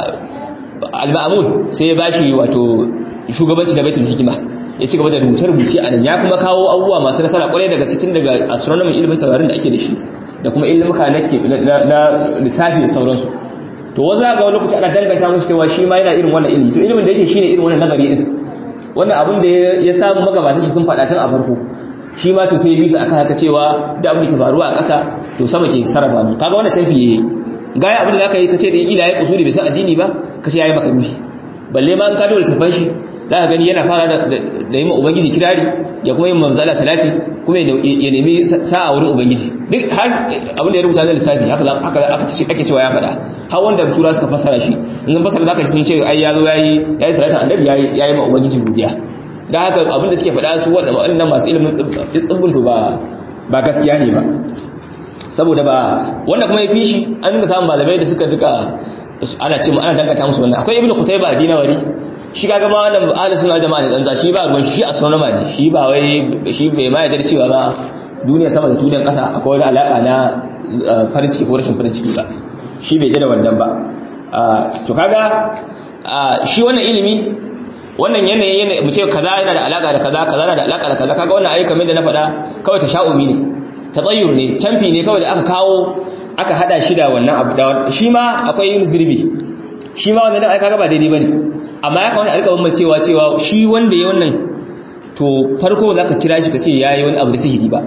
[SPEAKER 1] al-ma'mun sai ya bashi wato shugabanci da baitul hikima ya ci gaba da rubuce-rubuce a nan ya kuma kawo abubuwa masu nasara kwarai daga cikin daga astronomy ilimin taurarin da ake da shi da kuma ilimuka na lissafi da sauransu to wasu ga wani lokaci ana danganta musu cewa shi ma yana irin wannan ilimi to ilimin da yake shine irin wannan nazari din wannan abin da ya samu magabatan shi sun faɗa tun a farko shi ma to sai bisa akan haka cewa da abin da ke faruwa a ƙasa to sama ke sarrafa mu kaga wannan canfi yayi gaya abin da zaka yi kace da ila ya kusuri bai san addini ba kace yayi maka ruhi balle ma an ka dole tafan shi za ka gani yana fara da yi ma ubangiji kirari ya kuma yin manzala salati kuma ya nemi sa'a wurin ubangiji duk har abin da ya rubuta zai lissafi haka haka ake cewa ya faɗa har wanda tura suka fassara shi in sun fassara zaka sun ce ai ya zo yayi yayi salatin annabi yayi yayi ma ubangiji godiya da haka abin da suke faɗa su waɗannan masu ilimin tsibbin to ba ba gaskiya ne ba saboda ba wanda kuma ya fi shi an dinga samun malamai da suka duka ana ce ana dangata musu wannan akwai ibnu qutayba a dinawari shi kaga ma wannan ahli sunna jama'a ne tsantsa shi ba ruwan shi astronomer ne shi ba wai shi bai ma yarda cewa ba duniya sama da duniyar kasa akwai wani alaka na farin ciki ko rashin farin ciki ba shi bai da wannan ba to kaga shi wannan ilimi wannan yanayi yana mu ce kaza yana da alaka da kaza kaza yana da alaka da kaza kaga wannan ayi kamar da na faɗa kawai tasha'umi ne tatayyur ne canfi ne kawai da aka kawo aka hada shi da wannan abu da shi ma akwai yin zirbi shi ma wannan ai kaga ba daidai bane amma ya kamata a rika bambancewa cewa shi wanda ya wannan to farko za ka kira shi ka ce ya yi wani abu da sihiri ba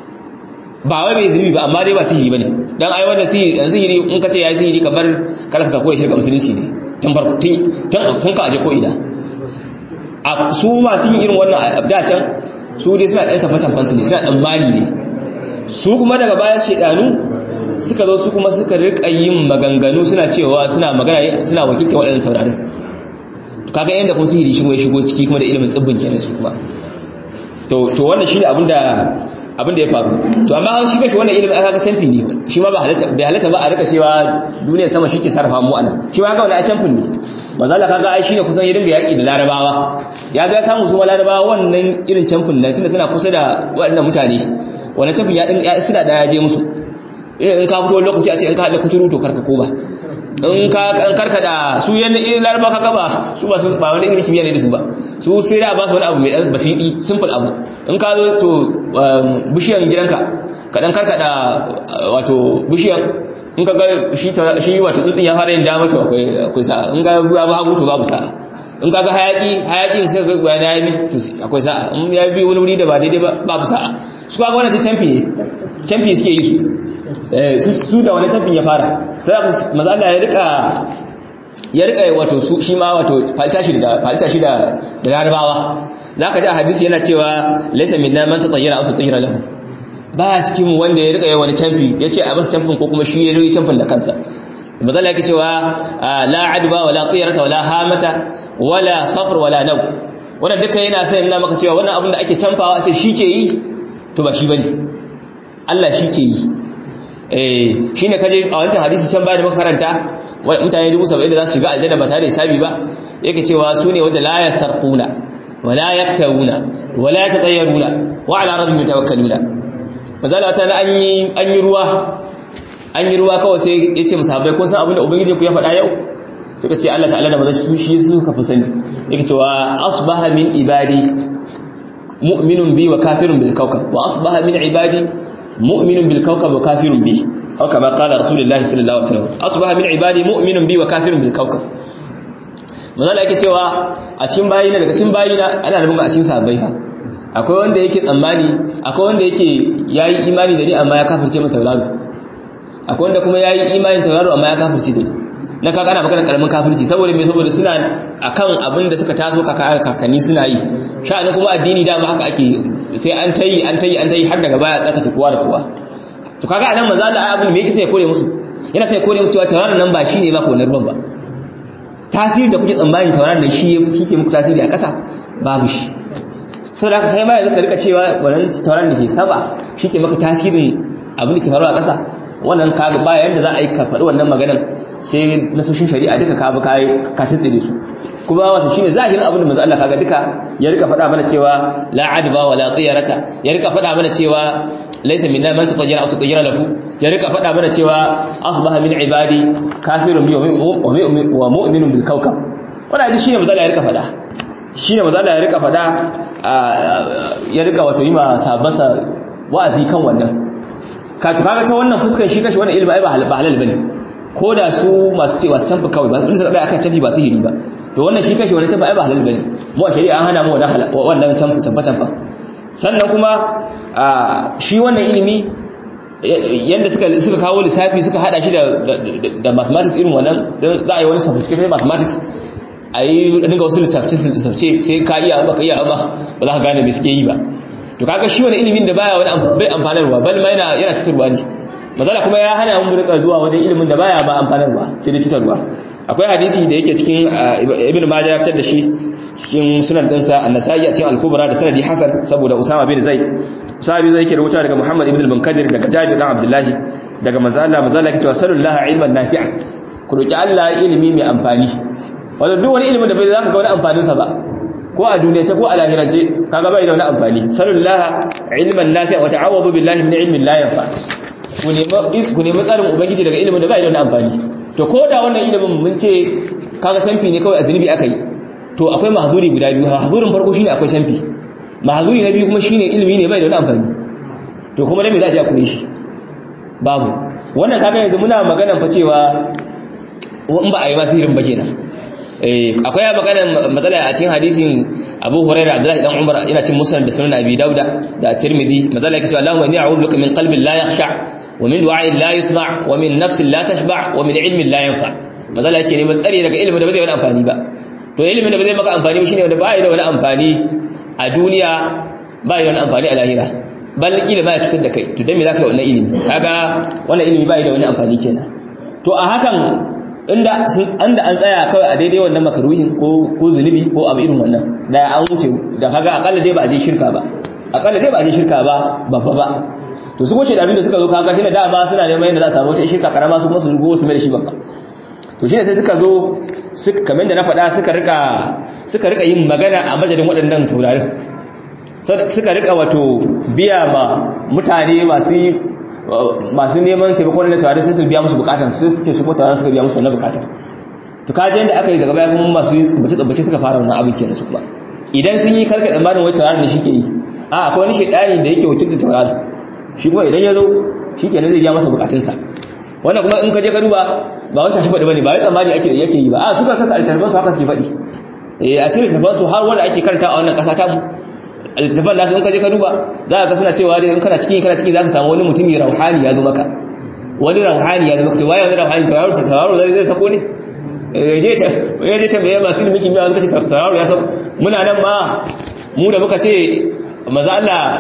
[SPEAKER 1] ba wai bai zirbi ba amma dai ba sihiri ba ne don ai wanda sihiri in ka ce ya yi sihiri kamar kada ka koya shirka musulunci ne tun farko tun ka aje ko ina a su masu yin irin wannan da can su dai suna ɗan tabbatan fansu ne suna ɗan mali ne su kuma daga baya shaidanu suka zo su kuma suka rika yin maganganu suna cewa suna magana suna wakilta waɗannan taurarin to kaga yanda kuma sihiri shi ya shigo ciki kuma da ilimin tsibbin kenan su kuma to to wannan shine abin da abin da ya faru to amma an shiga shi wannan ilimin aka ga canfi ne shi ma ba halatta bai halatta ba a rika cewa duniya sama shi ke sarrafa mu anan shi ma ga wannan a canfin ne mazala kaga ai shine kusan ya dinga yaki da larabawa ya ga samu su larabawa wannan irin canfin nan tunda suna kusa da waɗannan mutane wannan canfin ya din ya suna da ya je musu in ka fito lokaci a ce in ka haɗa kuturu to karka ko ba in ka karkada su yanda in laraba ka gaba su ba su ba wani irin kimiyya ne da su ba su sai da ba su wani abu mai basidi simple abu in ka zo to bishiyan gidanka kaɗan karkada wato bishiyar in ka ga shi wato tsutsun ya fara yin dama to akwai sa'a in ga babu hagu to babu sa'a in ka ga hayaki hayakin sai ga gwani ya yi to akwai sa'a in ya bi wani wuri da ba daidai ba babu sa'a su ka ga wani ta canfi ne canfi suke yi su su da wani canfin ya fara ta zaka maza Allah ya rika ya rika wato su shi ma wato falta shi da falta shi da da larabawa zaka ji a hadisi yana cewa laysa minna man tatayyara aw tatayyara lahu ba cikin wanda ya rika yi wani canfi ya ce a masa canfin ko kuma shi ya rika canfin da kansa mazala yake cewa la adba wala qiyarata wala hamata wala safar wala nau wannan duka yana sai ina maka cewa wannan abin da ake canfawa a ce shi ke yi to ba shi bane Allah shi ke yi eh shine kaje a wancan hadisi can bayan muka karanta mutane 70 da za su shiga aljanna ba tare da hisabi ba yake cewa su ne wanda la yasarquna wala yaktawuna wala yatatayyaruna wa ala rabbihim yatawakkaluna mazala ta na an yi ruwa an yi ruwa kawai sai ya ce musahabai ko san abin da ubangiji ku ya faɗa yau suka ce Allah ta'ala da maza su shi suka fi sani yake cewa asbaha min ibadi mu'minun bi wa kafirun bil kawkab wa asbaha min ibadi mu'minun bil kawkab wa kafirun bi aw kama qala rasulullahi sallallahu alaihi wasallam asbaha min ibadi mu'minun bi wa kafirun bil kawkab mazala yake cewa a cikin bayina daga cikin bayina ana nufin a cikin sahabbai ha akwai wanda yake tsammani akwai wanda yake yayi imani da ni amma ya kafirce mata tauraro akwai wanda kuma yayi imanin tauraro amma ya kafirce da ni na kaga ana magana karamin kafirci saboda me saboda suna akan abin da suka taso kaka kakanni suna yi sha'anin kuma addini dama haka ake sai an tayi an tayi an tayi har daga baya tsarkake kowa da kowa to kaga anan maza Allah abin me yake sai ya kore musu yana sai ya kore musu cewa tauraron nan ba shine ba ko na ruwan ba tasiri da kuke tsammanin tauraron nan shi yake muku tasiri a ƙasa babu shi sau da aka sai ma yanzu ka rika cewa wannan tauran da ke saba shi ke maka tasirin abin da ke faruwa a ƙasa wannan ka ba yanda za a yi ka faɗi wannan maganan sai nasoshin shari'a duka ka bi ka tsire su kuma wato shine zahirin abin da manzo Allah kaga duka ya rika faɗa mana cewa la adba wala qiyarata ya rika faɗa mana cewa laysa minna man tatayyara aw tatayyara lahu ya rika faɗa mana cewa asbaha min ibadi kafirun bi wa mu'minun bil kawkab wannan shine manzo Allah ya rika faɗa shi ne mazala ya rika fada ya rika wato yi ma sabasa wa'azi kan wannan ka tukaga ta wannan fuskar shi kashi wannan ilmi ai ba halal bane ko da su masu cewa su tafi kawai ba su suka bai akan tafi ba su hiri ba to wannan shi kashi wannan tafi ai ba halal bane mu a shari'a an hana mu wannan wannan tafi tafi tafi sannan kuma shi wannan ilimi yanda suka suka kawo lissafi suka hada shi da da mathematics irin wannan za a yi wani sophisticated mathematics a yi dinga wasu lissafce sai ka iya ba ka iya ba ba za ka gane mai suke yi ba to kaga shi wani ilimin da baya wani bai amfanarwa bal ma yana yana cutarwa ne mazala kuma ya hana mu rika zuwa wajen ilimin da baya ba amfanarwa sai dai cutarwa akwai hadisi da yake cikin ibnu majah ya fitar da shi cikin sunan dinsa an-nasa'i a cikin al-kubra da sanadi hasan saboda usama bin zaid usama bin zaid yake rubuta daga muhammad ibn al-munkadir daga jabir dan abdullahi daga manzo Allah manzo Allah yake cewa sallallahu ilman nafi'a ku roki Allah ilimi mai amfani wanda duk wani ilimin da bai zaka ga wani amfanin sa ba ko a duniya ce ko a lahirance kaga bai da wani amfani sallallahu ilman nafi'a wa ta'awwadu billahi min ilmin la yanfa ku nemi ku nemi tsarin ubangiji daga ilimin da bai da wani amfani to ko da wannan ilimin mun ce kaga canfi ne kawai a zunubi aka yi to akwai mahzuri guda biyu mahzurin farko shine akwai canfi mahzuri na biyu kuma shine ilimi ne bai da wani amfani to kuma da me za a ji a kure shi babu wannan kaga yanzu muna magana fa cewa in ba a yi ba sihirin ba kenan akwai ya magana matsala a cikin hadisin Abu Hurairah Abdullahi dan Umar yana cin musnad da sunan Abi Dauda da Tirmidhi matsala yake cewa Allahumma inni a'udhu bika min qalbin la yakhsha wa min du'a'in la yusma' wa min nafsin la tashba' wa min ilmin la yanfa matsala yake neman tsari daga ilimin da ba zai wani amfani ba to ilimin da ba zai maka amfani ba shine wanda ba ya da wani amfani a duniya ba ya da wani amfani a lahira bal kila ba ya cutar da kai to dan me zaka yi wannan ilimi kaga wannan ilimi ba ya da wani amfani kenan to a hakan inda anda an tsaya kawai a daidai wannan makaruhin ko ko zunubi ko abu irin wannan da an wuce da kaga akalla dai ba a je shirka ba akalla dai ba a je shirka ba babba ba to su goce da abin da suka zo kaga shi da dama suna neman yadda za su samu wata shirka karama su kuma su rugo su mai da shi babba to shine sai suka zo suka kamar da na faɗa suka rika suka rika yin magana a madadin waɗannan taurarin suka rika wato biya ma mutane masu masu neman taimakon na tawarin sai su biya musu bukatan sai su ce su ko tawarin suka biya musu wannan bukatan to kaje yadda aka yi daga baya kuma masu tsubbace tsubbace suka fara wannan abin kenan su kuma idan sun yi karka tsammanin wai tawarin da shi ke yi a akwai wani shaidani da yake wakilta tawarin shi kuma idan ya zo shi kenan zai biya masa bukatunsa wannan kuma in ka je ka duba ba wancan shi faɗi bane ba wai tsammani ake yake yi ba a suka kasa altarban su haka suke faɗi eh a cikin altarban su har wanda ake karanta a wannan ƙasa ta mu altarban nasu in ka je ka duba za ka ga suna cewa dai in kana cikin kana cikin za ka samu wani mutumi rauhani ya zo maka wani rauhani ya zo maka to waye wani rauhani tauraro tauraro zai zai sako ne ya je tambaye masu ilimin kimiyya suka ce tauraro ya sako muna nan ma mu da muka ce maza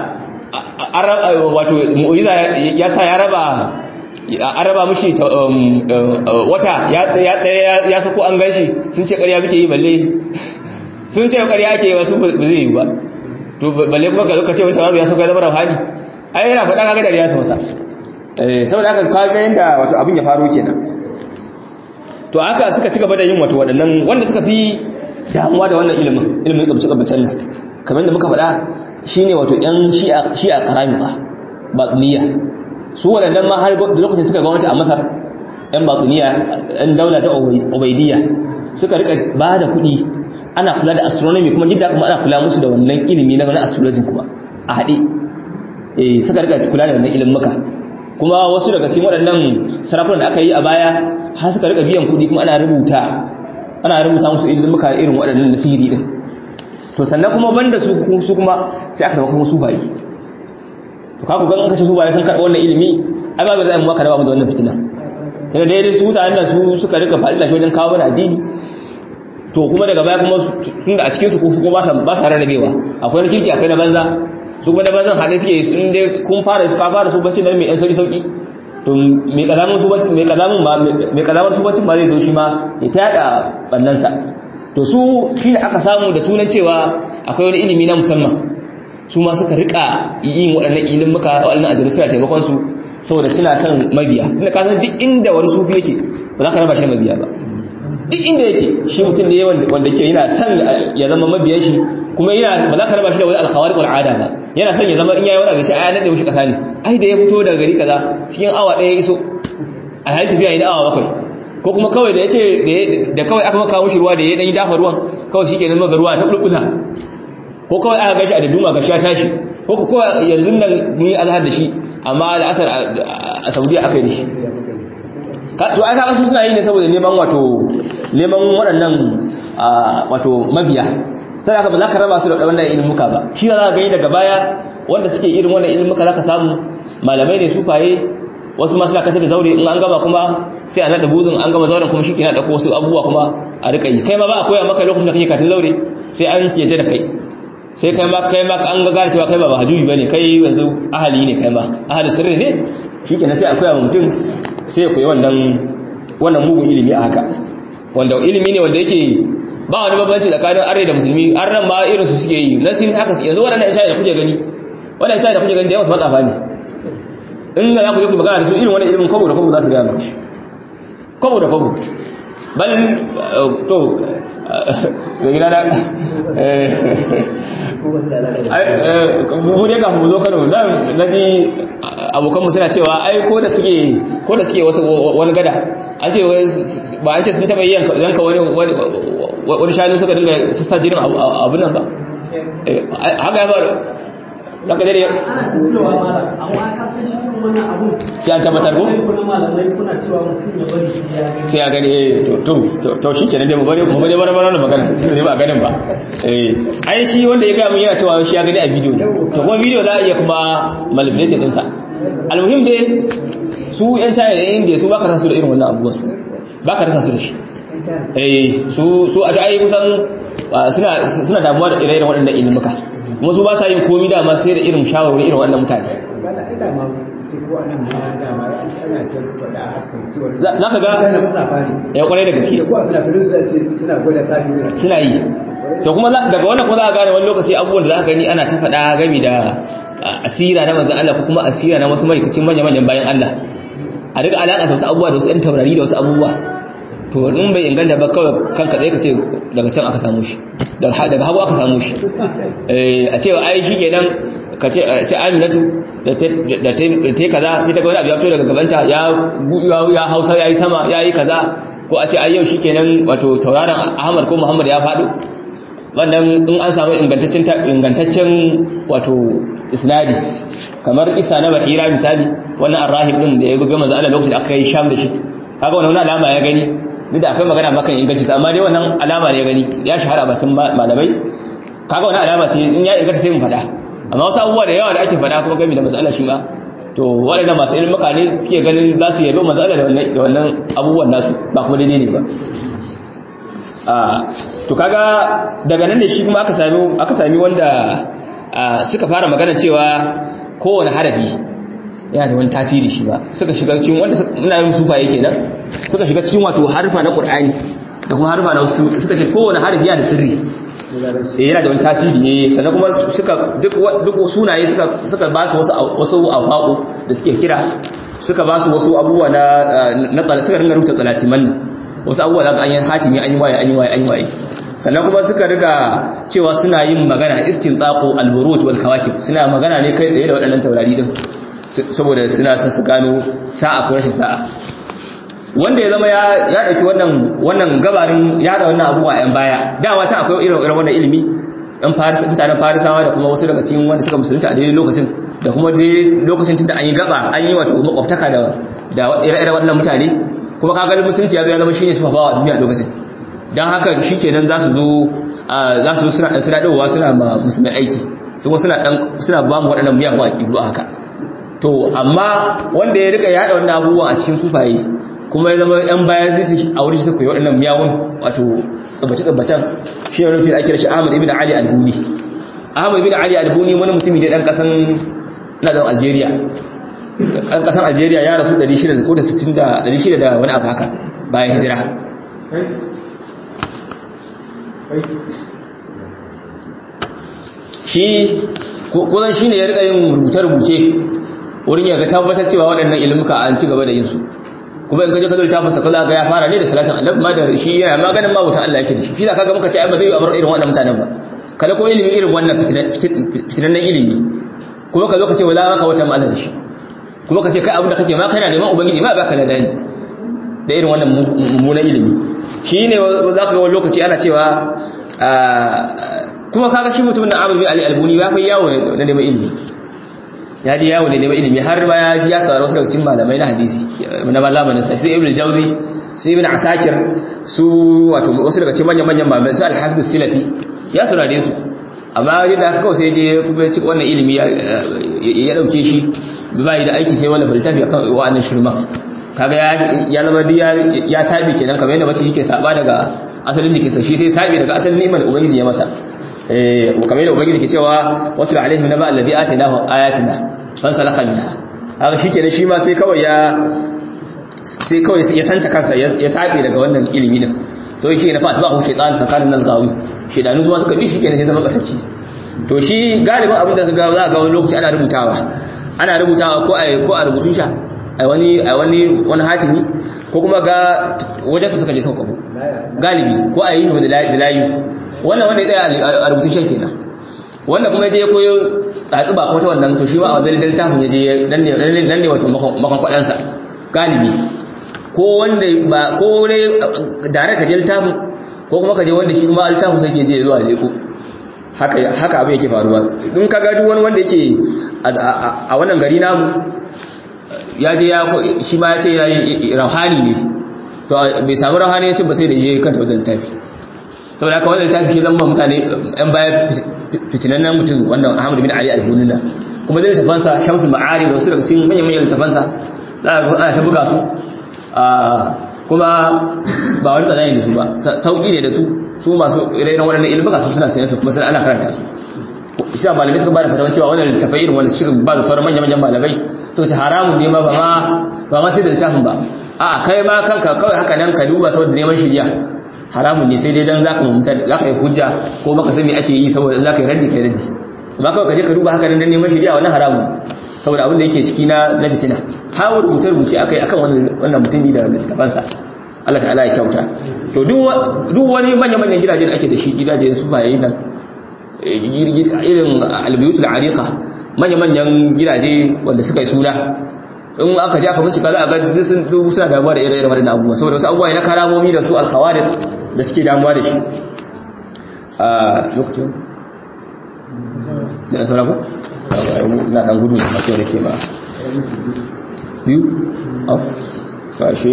[SPEAKER 1] Allah wato mu'jiza ya sa ya raba an raba mushi wata ya sako an ganshi sun ce ƙarya muke yi balle sun ce ƙarya ake yi wasu ba zai yi ba to balle kuma ka zoka ce wani tawaru ya sako ya zama rauhani ai yana faɗa kaga da ya sauta saboda haka kaga yadda wato abin ya faru kenan to haka suka ci gaba da yin wato waɗannan wanda suka fi damuwa da wannan ilimin ilimin kabce-kabcen nan kamar da muka faɗa shine wato yan shi'a karami ba niyya su waɗannan ma har da lokacin suka gwamnati a masar yan baƙuniya yan daula ta obaidiyya suka rika ba da kuɗi ana kula da astronomy kuma jidda kuma ana kula musu da wannan ilimi na wani astrology kuma a haɗe eh suka rika kula da wannan ilimin muka kuma wasu daga cikin waɗannan sarakunan da aka yi a baya har suka rika biyan kuɗi kuma ana rubuta ana rubuta musu ilimin muka irin waɗannan nasiri din to sannan kuma banda su su kuma sai aka zama kuma su bayi to kaku ga an kace su bayi sun karɓi wannan ilimi ai ba zai mu maka raba mu da wannan fitina sai dai su mutanen da su suka rika faɗi shi wajen kawo mana addini to kuma daga baya kuma tun da a cikin su ko su ba sa ba sa rarrabewa akwai na kirki akwai na banza su kuma na banzan hade suke sun dai kun fara su ka fara su bacci nan mai yan sauki sauki to mai kalamun su bacci mai kalamun ba mai kalamar su bacci ba zai zo shi ma ya tada bannan sa to su shi aka samu da sunan cewa akwai wani ilimi na musamman su ma suka rika yin waɗannan ilimuka waɗannan ajalu suna taimakon su saboda suna son mabiya tunda ka san duk inda wani sufi yake ba za ka raba shi mabiya ba duk inda yake shi mutum ne wanda ke yana son ya zama mabiyan shi kuma yana ba za ka raba shi da wani alkhawari wal ada ba yana son ya zama in yayi wani abinci ai nan da wuce kasa ne ai da ya fito daga gari kaza cikin awa ɗaya iso a halin tafiya ina awa bakwai ko kuma kawai da yace da kawai aka maka mushi ruwa da ya dan yi dafa ruwan kawai shikenan maka ruwa ta bulbula ko kawai aka gashi a daduma ga sha tashi ko ko kawai yanzu nan mun yi azhar da shi amma da asar a Saudiya aka yi da shi to ai kaga su suna yi ne saboda neman wato neman waɗannan wato mabiya sai aka ba za ka raba su da wannan ilmuka ba shi za ka gani daga baya wanda suke irin wannan ilmuka za ka samu malamai ne su faye wasu masu lakatar da zaure in an gaba kuma sai a naɗa buzun an gaba zauren kuma shi ke naɗa wasu abubuwa kuma a riƙa yi kai ma ba a koya maka lokacin da kake katin zaure sai an kete da kai sai kai ma kai ma an ga gane cewa kai ba ba hajjubi bane kai yanzu ahali ne kai ma ahali sirri ne shikenan sai a koya wa mutum sai ya koyi wannan wannan mugun ilimi a haka wanda ilimi ne wanda yake ba wani bambanci tsakanin arne da musulmi arnan ma irin su suke yi na sin haka yanzu waɗannan ita da kuke gani wannan ita da kuke gani da yawa su matsafa ne in ga za ku je ku magana da su irin wannan ilimin kwabo da kwabo za su gaya maka kwabo da kwabo bal to da gina da mu dai kafin mu zo kano na ji abokanmu suna cewa ai ko da suke ko da suke wasu wani gada an ce ba an ce sun taba yanka yanka wani wani shanu suka dinga sassa jinin abun nan ba haka ya faru daga dare
[SPEAKER 2] cewa malam amma ka san shi wannan abun
[SPEAKER 1] sai an tabbatar ko
[SPEAKER 2] kuna malamai kuna cewa mutum ya bari shi ya gani
[SPEAKER 1] sai ya gani eh to to to shi kenan dai mu bari mu bari bari bari magana sai ba ganin ba eh ai shi wanda ya ga mun yana cewa shi ya gani a bidiyo to kuma bidiyo za a iya kuma manipulate din sa almuhim dai su yan China da India su baka san su da irin wannan abubuwan su baka rasa su da shi eh su su a ai kusan suna suna damuwa da ire-iren waɗannan ilimuka kuma su ba sa yin komi dama sai da irin shawarwari irin waɗannan mutane za ka ga ya kwarai da gaske suna yi to kuma daga wannan ko za a gane wani lokaci abubuwan da za ka gani ana ta faɗa gami da asira na manzan Allah ko kuma asira na wasu ma'aikacin manya-manyan bayan Allah a duka alaƙa da wasu abubuwa da wasu 'yan taurari da wasu abubuwa to in bai inganta ba kawai kanka tsaye ka ce daga can aka samu shi daga hagu aka samu shi a ce ai shi kenan ka ce sai aminatu da ta yi kaza sai ta ga wani abu ya fito daga gabanta ya hausa ya yi sama ya yi kaza ko a ce ai yau shi kenan wato tauraron ahmad ko muhammad ya faɗo wannan in an samu ingantaccen wato isnadi kamar isa na bahira misali wannan arrahib din da ya buga manzo Allah lokacin da aka yi sham da shi kaga wannan alama ya gani duk da akwai magana makan inganci amma dai wannan alama ne ya gani ya shahara bakin malamai kaga wannan alama ce in ya inganta sai mu faɗa amma wasu abubuwa da yawa da ake faɗa kuma gami da manzo Allah shi ma to waɗannan masu ilmuka ne suke ganin za su yabi manzo Allah da wannan abubuwan nasu ba kuma daidai ne ba to kaga daga nan ne shi kuma aka sami aka sami wanda suka fara magana cewa kowane harafi yana da wani tasiri shi ba suka shiga cikin wanda muna yin sufaye kenan suka shiga cikin wato harfa na Qur'ani da kuma harfa na wasu suka ce kowane harafi yana da sirri eh yana da wani tasiri ne sannan kuma suka duk duk sunaye suka suka ba su wasu wasu afaqu da suke kira suka ba su wasu abubuwa na na suka ringa rubuta talasiman wasu abubuwa zaka an yi hatimi an yi waye an yi waye an yi waye sannan kuma suka riga cewa suna yin magana istinqaqu al-buruj wal kawakib suna magana ne kai tsaye da waɗannan taurari din saboda suna son su gano sa'a ko rashin sa'a wanda ya zama ya ya dauki wannan wannan gabarin ya da wannan abubuwa yan baya dama ta akwai irin irin wannan ilimi ɗan faris mutanen farisawa da kuma wasu daga cikin wanda suka musulunta a daidai lokacin da kuma dai lokacin tunda an yi gaba an yi wato makwabtaka da da ire-iren wannan mutane kuma kaga musulunci ya zo ya zama shine su fafawa a duniya lokacin dan haka shikenan za su zo za su zo suna dan suna dawowa suna ma musulmai aiki su suna dan suna ba mu waɗannan miyagun aqidu haka to amma wanda ya rika yada wannan abubuwan a cikin sufaye kuma ya zama yan bayan zai a wurin su koyi waɗannan miyagun wato tsabbace-tsabbacen shi ne rufin ake da shi ahmad ibn ali al-buni ahmad ibn ali al-buni wani mutumi ne ɗan ƙasan na zan algeria ɗan ƙasan algeria ya rasu 600 ko da 60 da 600 da wani abu haka bayan hijira shi kusan shi ne ya rika yin rubuce-rubuce wurin ya ga tabbatar cewa waɗannan ilimuka an ci gaba da yin su kuma in ka je ka zo littafin sa kaza ga ya fara ne da salatin annabi ma da shi yana maganin ma wutan Allah yake da shi shi da kaga muka ce ai ba zai yi abar irin wannan mutanen ba kada ko ilimi irin wannan fitinannen ilimi kuma ka zo ka ce wala maka wata ma'ana da shi kuma ka ce kai abin da kake ma kana neman ubangiji ma baka da dani da irin wannan mummunan ilimi shi ne za ka ga wani lokaci ana cewa kuma kaga shi mutumin na Amr bin Ali Albuni ya fi yawo na neman ilimi ya ji yawo ne neman ilimi har ma ya ji ya saurari wasu daga cikin malamai na hadisi na malamanin sa sai ibn jauzi su ibn asakir su wato wasu daga cikin manyan manyan malamai su al-hafiz silafi ya saurare su amma yadda aka kawai sai je kuma ci wannan ilimi ya dauke shi ba yi da aiki sai wannan littafi akan wa'annan shirma kaga ya zama diya ya sabi kenan kamar yadda mace yake saba daga asalin jikinsa shi sai sabi daga asalin ni'imar ubangiji ya masa eh kamar yadda ubangiji ke cewa watul alaihim naba allazi atainahu ayatina fansalakha minha haka shikenan shi ma sai kawai ya sai kawai ya santa kansa ya sabe daga wannan ilimi din so yake na fa tabahu shaytan fa kana nan gawi shaytanu zuwa suka bi shikenan sai zama katacci to shi galibin abin da kaga za ga wani lokaci ana rubutawa ana rubutawa ko a ko a rubutun sha ai wani ai wani wani hatimi ko kuma ga wajen su suka je suka kabo galibi ko a yi da layu wannan wanda ya tsaya a rubutun shan kenan wanda kuma je ya koyo tsatsi ba kuma ta wannan to shi ma a wajen littafin ya je nan ne nan ne wato makon sa galibi ko wanda ba ko ne dare ka je littafin ko kuma ka je wanda shi ma littafin sai ke je zuwa leko haka haka abin yake faruwa in ka ga duk wani wanda yake a wannan gari namu ya je ya shi ma ya ce ya yi rauhani ne to bai samu rauhani ya ce ba sai da je kanta wajen littafi saboda haka wannan littafi shi zama mutane yan baya fitinannen mutum wannan Ahmad bin Ali al-Bunina kuma da littafansa Shamsul Ma'ari da wasu daga cikin manyan manyan littafansa za ga ana ta buga su kuma ba wani tsanani da su ba sauki ne da su su masu ire-iren waɗannan ilmuka su suna sayan su kuma sai ana karanta su shi ba malamai suka ba da fatawan cewa wannan littafai irin wanda shirin ba da sauran manyan manyan malamai suka ce haramun ne ma ba ma ba ma sai da littafin ba a kai ma kanka kawai haka nan ka duba saboda neman shirya haramun ne sai dai dan zaka mutunta zaka yi hujja ko baka san me ake yi saboda zaka yi raddi kai raddi amma kawai kaje ka duba haka dan neman shari'a wannan haramun saboda abin da yake ciki na na fitina ha rubuce rubuce akai akan wannan wannan mutumi da littafansa Allah ta'ala ya kyauta to duk duk wani manyan manyan gidaje da ake da shi gidaje su baye nan irin albiyutul ariqa manyan manyan gidaje wanda suka yi suna in aka ji aka bincika za a ga sun dubu suna damuwa da ire-iren waɗannan abubuwa saboda wasu abubuwa na karamomi da su alkhawarid da suke damuwa da shi a lokacin da na saurako? na dan gudu da masu da ke ba biyu auf kashe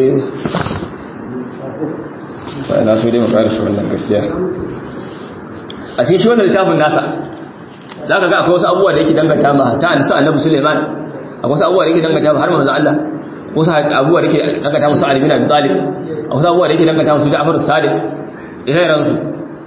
[SPEAKER 1] ba na so dai mu ƙara shi wannan gaskiya a cikin shi wannan littafin nasa za ka ga akwai wasu abubuwa da yake dangata ma ta anisa annabi suleiman akwai wasu abubuwa da yake dangata ma har manzo Allah wasu abubuwa da yake dangata musu Ali bin Abi Talib wasu abubuwa da yake dangata musu Ja'far Sadiq ire-iren su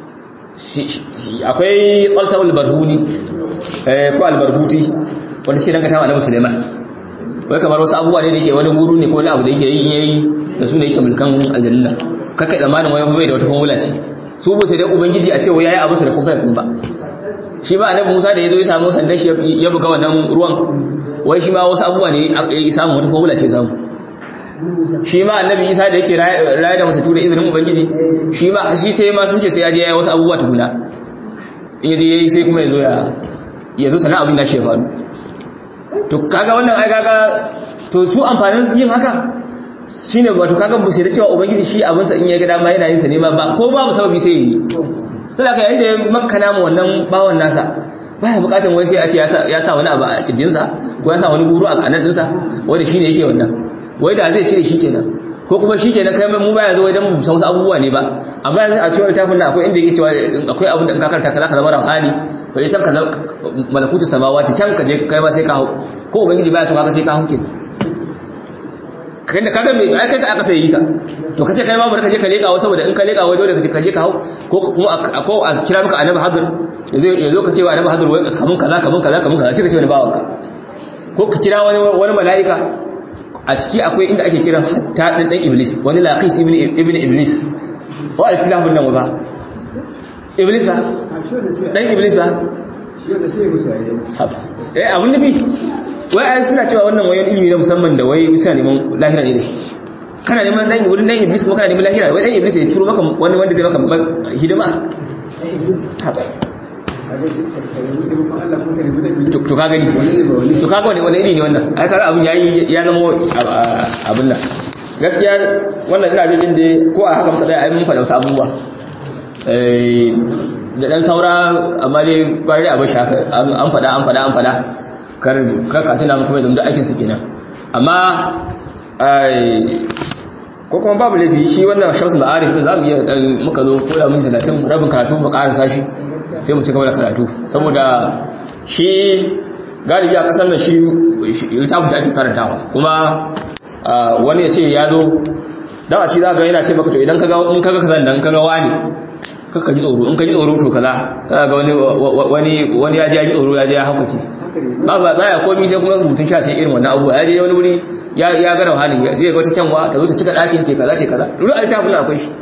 [SPEAKER 1] akwai Qalsam al-Barhuni eh ko al-Barhuti wanda shi dangata ma annabi Suleiman wai kamar wasu abubuwa ne da yake wani guru ne ko wani abu da yake yi yayi da su ne yake mulkan aljanna kakkai zamanin wai bai da wata formula ce su bu sai dai ubangiji a ce wai yayi abu sa da kun kai kun ba shi ba annabi Musa da yazo ya samu sandan shi ya buga wannan ruwan wai shi ma wasu abubuwa ne ya samu wata formula ce samu shi ma annabi Isa da yake raye da mutu da izinin ubangiji shi ma shi sai ma sun ce sai ya je yayi wasu abubuwa tukuna in yaje yayi sai kuma yazo ya yazo sana abin da shi ya faru to kaga wannan ai kaga to su amfanin yin haka shine wato kaga bu sai da cewa ubangiji shi abin sa in ya ga dama yana yin sa ne ma ba ko babu sababi sai yi sai da yayin da ya makana mu wannan bawon nasa baya bukatun wai sai a ce ya sa wani abu a kirjinsa ko ya sa wani guru a kanan dinsa wanda shine yake wannan wai da zai cire shikenan ko kuma shikenan kai mu baya zo idan mu san wasu abubuwa ne ba amma yanzu a cikin littafin nan akwai inda yake cewa akwai abin da in ka karanta kaza ka zama rauhani ko san ka malakutu samawati can ka je kai ba sai ka hau ko ubangiji baya so kaga sai ka hau kenan kai da kaga me ai kai aka sai yi ka to kace kai ma bari ka je ka leka wa saboda in ka leka wa dole ka je ka hau ko kuma ko a kira maka annabi hadir yazo yazo ka ce wa annabi hadir wai kamun kaza kamun kaza kamun kaza sai ka ce wani bawan ka ko ka kira wani wani mala'ika a ciki akwai inda ake kiran hatta dan dan iblis wani laqis ibn ibn iblis wa al-filahun nan ba iblis ba dan iblis ba eh abun nufi wai ai suna cewa wannan wayan ilimi na musamman da wai suna neman lahira ne kana neman dan wurin dan iblis kuma kana neman lahira wai dan iblis ya turo maka wani wanda zai maka hidima haba to ka gani to ka gani wani iri ne wannan ai kaga abun yayi ya zama abun nan gaskiya wannan ina jin da ko a haka muka dai ai mun faɗa wasu abubuwa eh da dan saura amma dai kwari a bashi haka an faɗa an faɗa an faɗa kar ka tuna muku mai zama aikin su kenan amma ko kuma babu laifi shi wannan shamsu ma'arif za mu iya dan muka zo koya mun talatin rabin karatu mu karasa shi sai mu ci gaba da karatu saboda shi galibi a kasar nan shi littafin shi ake karantawa kuma wani ya ce ya zo dan a ci za ga yana ce maka to idan kaga in kaga kazan dan kaga wani kaka ji tsoro in ka ji tsoro to kaza kaga wani wani wani ya ji ya ji tsoro ya je ya hakuce ba ba baya komai sai kuma rubutun sha sai irin wannan abubuwa ya je wani wuri ya ya ga rauhani zai ga wata kyanwa ta zo ta cika ɗakin ce kaza ce kaza duk a littafin akwai shi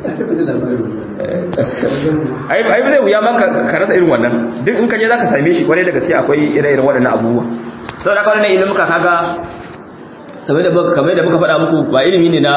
[SPEAKER 1] ai ai ba zai wuya ma ka rasa irin wannan duk in ka je zaka same shi kwarai da gaske akwai ire-iren waɗannan abubuwa saboda kawai ne ilimin ka kaga kamar da kamar da muka faɗa muku ba ilimi ne na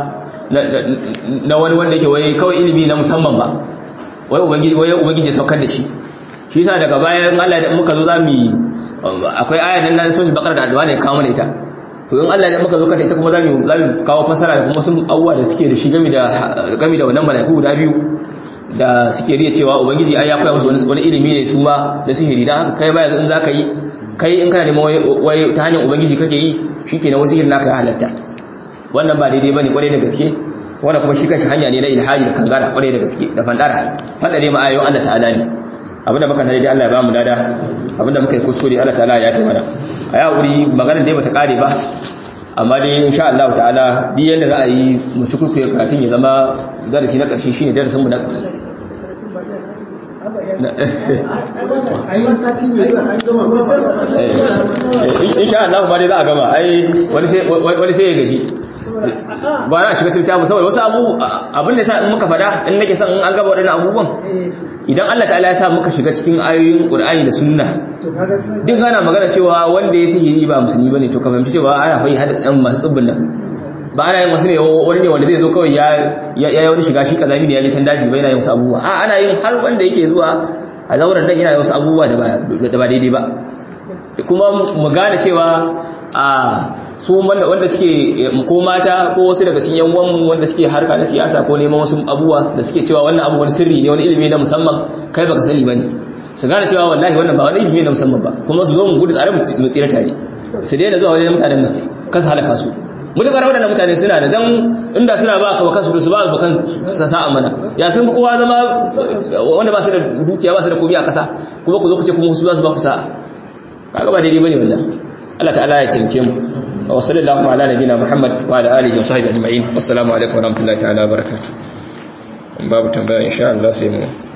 [SPEAKER 1] na wani wanda yake wai kawai ilimi na musamman ba wai ubangiji wai ubangiji saukar da shi shi yasa daga bayan Allah da muka zo zamu akwai ayan nan na sura bakara da addu'a ne kawo mana ita to in Allah ya muka zo kanta ita kuma zamu zamu kawo fasara da kuma sun abuwa da suke da shi game da game da wannan malaiku guda biyu da suke riya cewa ubangiji ai ya koya musu wani ilimi ne su ma da sihiri dan haka kai ba yanzu in zaka yi kai in kana neman wai ta hanyar ubangiji kake yi shikenan wasu sihirin naka ya halatta wannan ba daidai bane kwarai da gaske wannan kuma shi kanshi hanya ne na ilhaji da kangara kwarai da gaske da fandara fadare ma ayoyin Allah ta'ala ne abinda muka tare dai Allah ya bamu dada abinda muka yi kuskure Allah ta'ala ya taimana a ya wuri maganar dai bata kare ba amma dai insha Allah ta'ala duk yanda za a yi mu ci kuskure karatun ya zama darasi na karshe shine darasin mu na insha Allah ba dai za a gama ai wani sai ya gaji ba na shiga cikin tabu saboda wasu abu abin da sa in muka fada in nake son in an gaba waɗannan abubuwan idan Allah ta'ala ya sa muka shiga cikin ayoyin Qur'ani da Sunna duk ana magana cewa wanda ya sihiri ba musulmi bane to ka fahimci cewa ana fa hada dan masu tsibbin nan ba ana yin wasu ne wani ne wanda zai zo kawai ya ya wani shiga shi kazami ne ya je can daji ba yana yin wasu abubuwa a ana yin har wanda yake zuwa a zauren nan yana yin wasu abubuwa da ba daidai ba kuma mu gane cewa a su wanda suke ko mata ko wasu daga cikin yanwan wanda suke harka na siyasa ko neman wasu abubuwa da suke cewa wannan abu wani sirri ne wani ilimi na musamman kai baka sani bane su gane cewa wallahi wannan ba wani ilimi na musamman ba kuma su zo mu gudu tsare mu tsira tare su daina zuwa wajen mutanen nan kansu halaka su mutukar waɗannan mutane suna da dan inda suna ba ka kansu su ba ba kan sa'a mana ya sun kowa zama wanda ba su da dukiya ba su da komai a kasa kuma ku zo ku ce kuma su za su ba ku sa'a kaga ba daidai bane wallahi Allah ta'ala ya tinke mu wa sallallahu ala nabina muhammad wa ala alihi wa sahbihi ajma'in wassalamu alaikum wa rahmatullahi ta'ala wa barakatuh babu tambaya insha Allah sai mu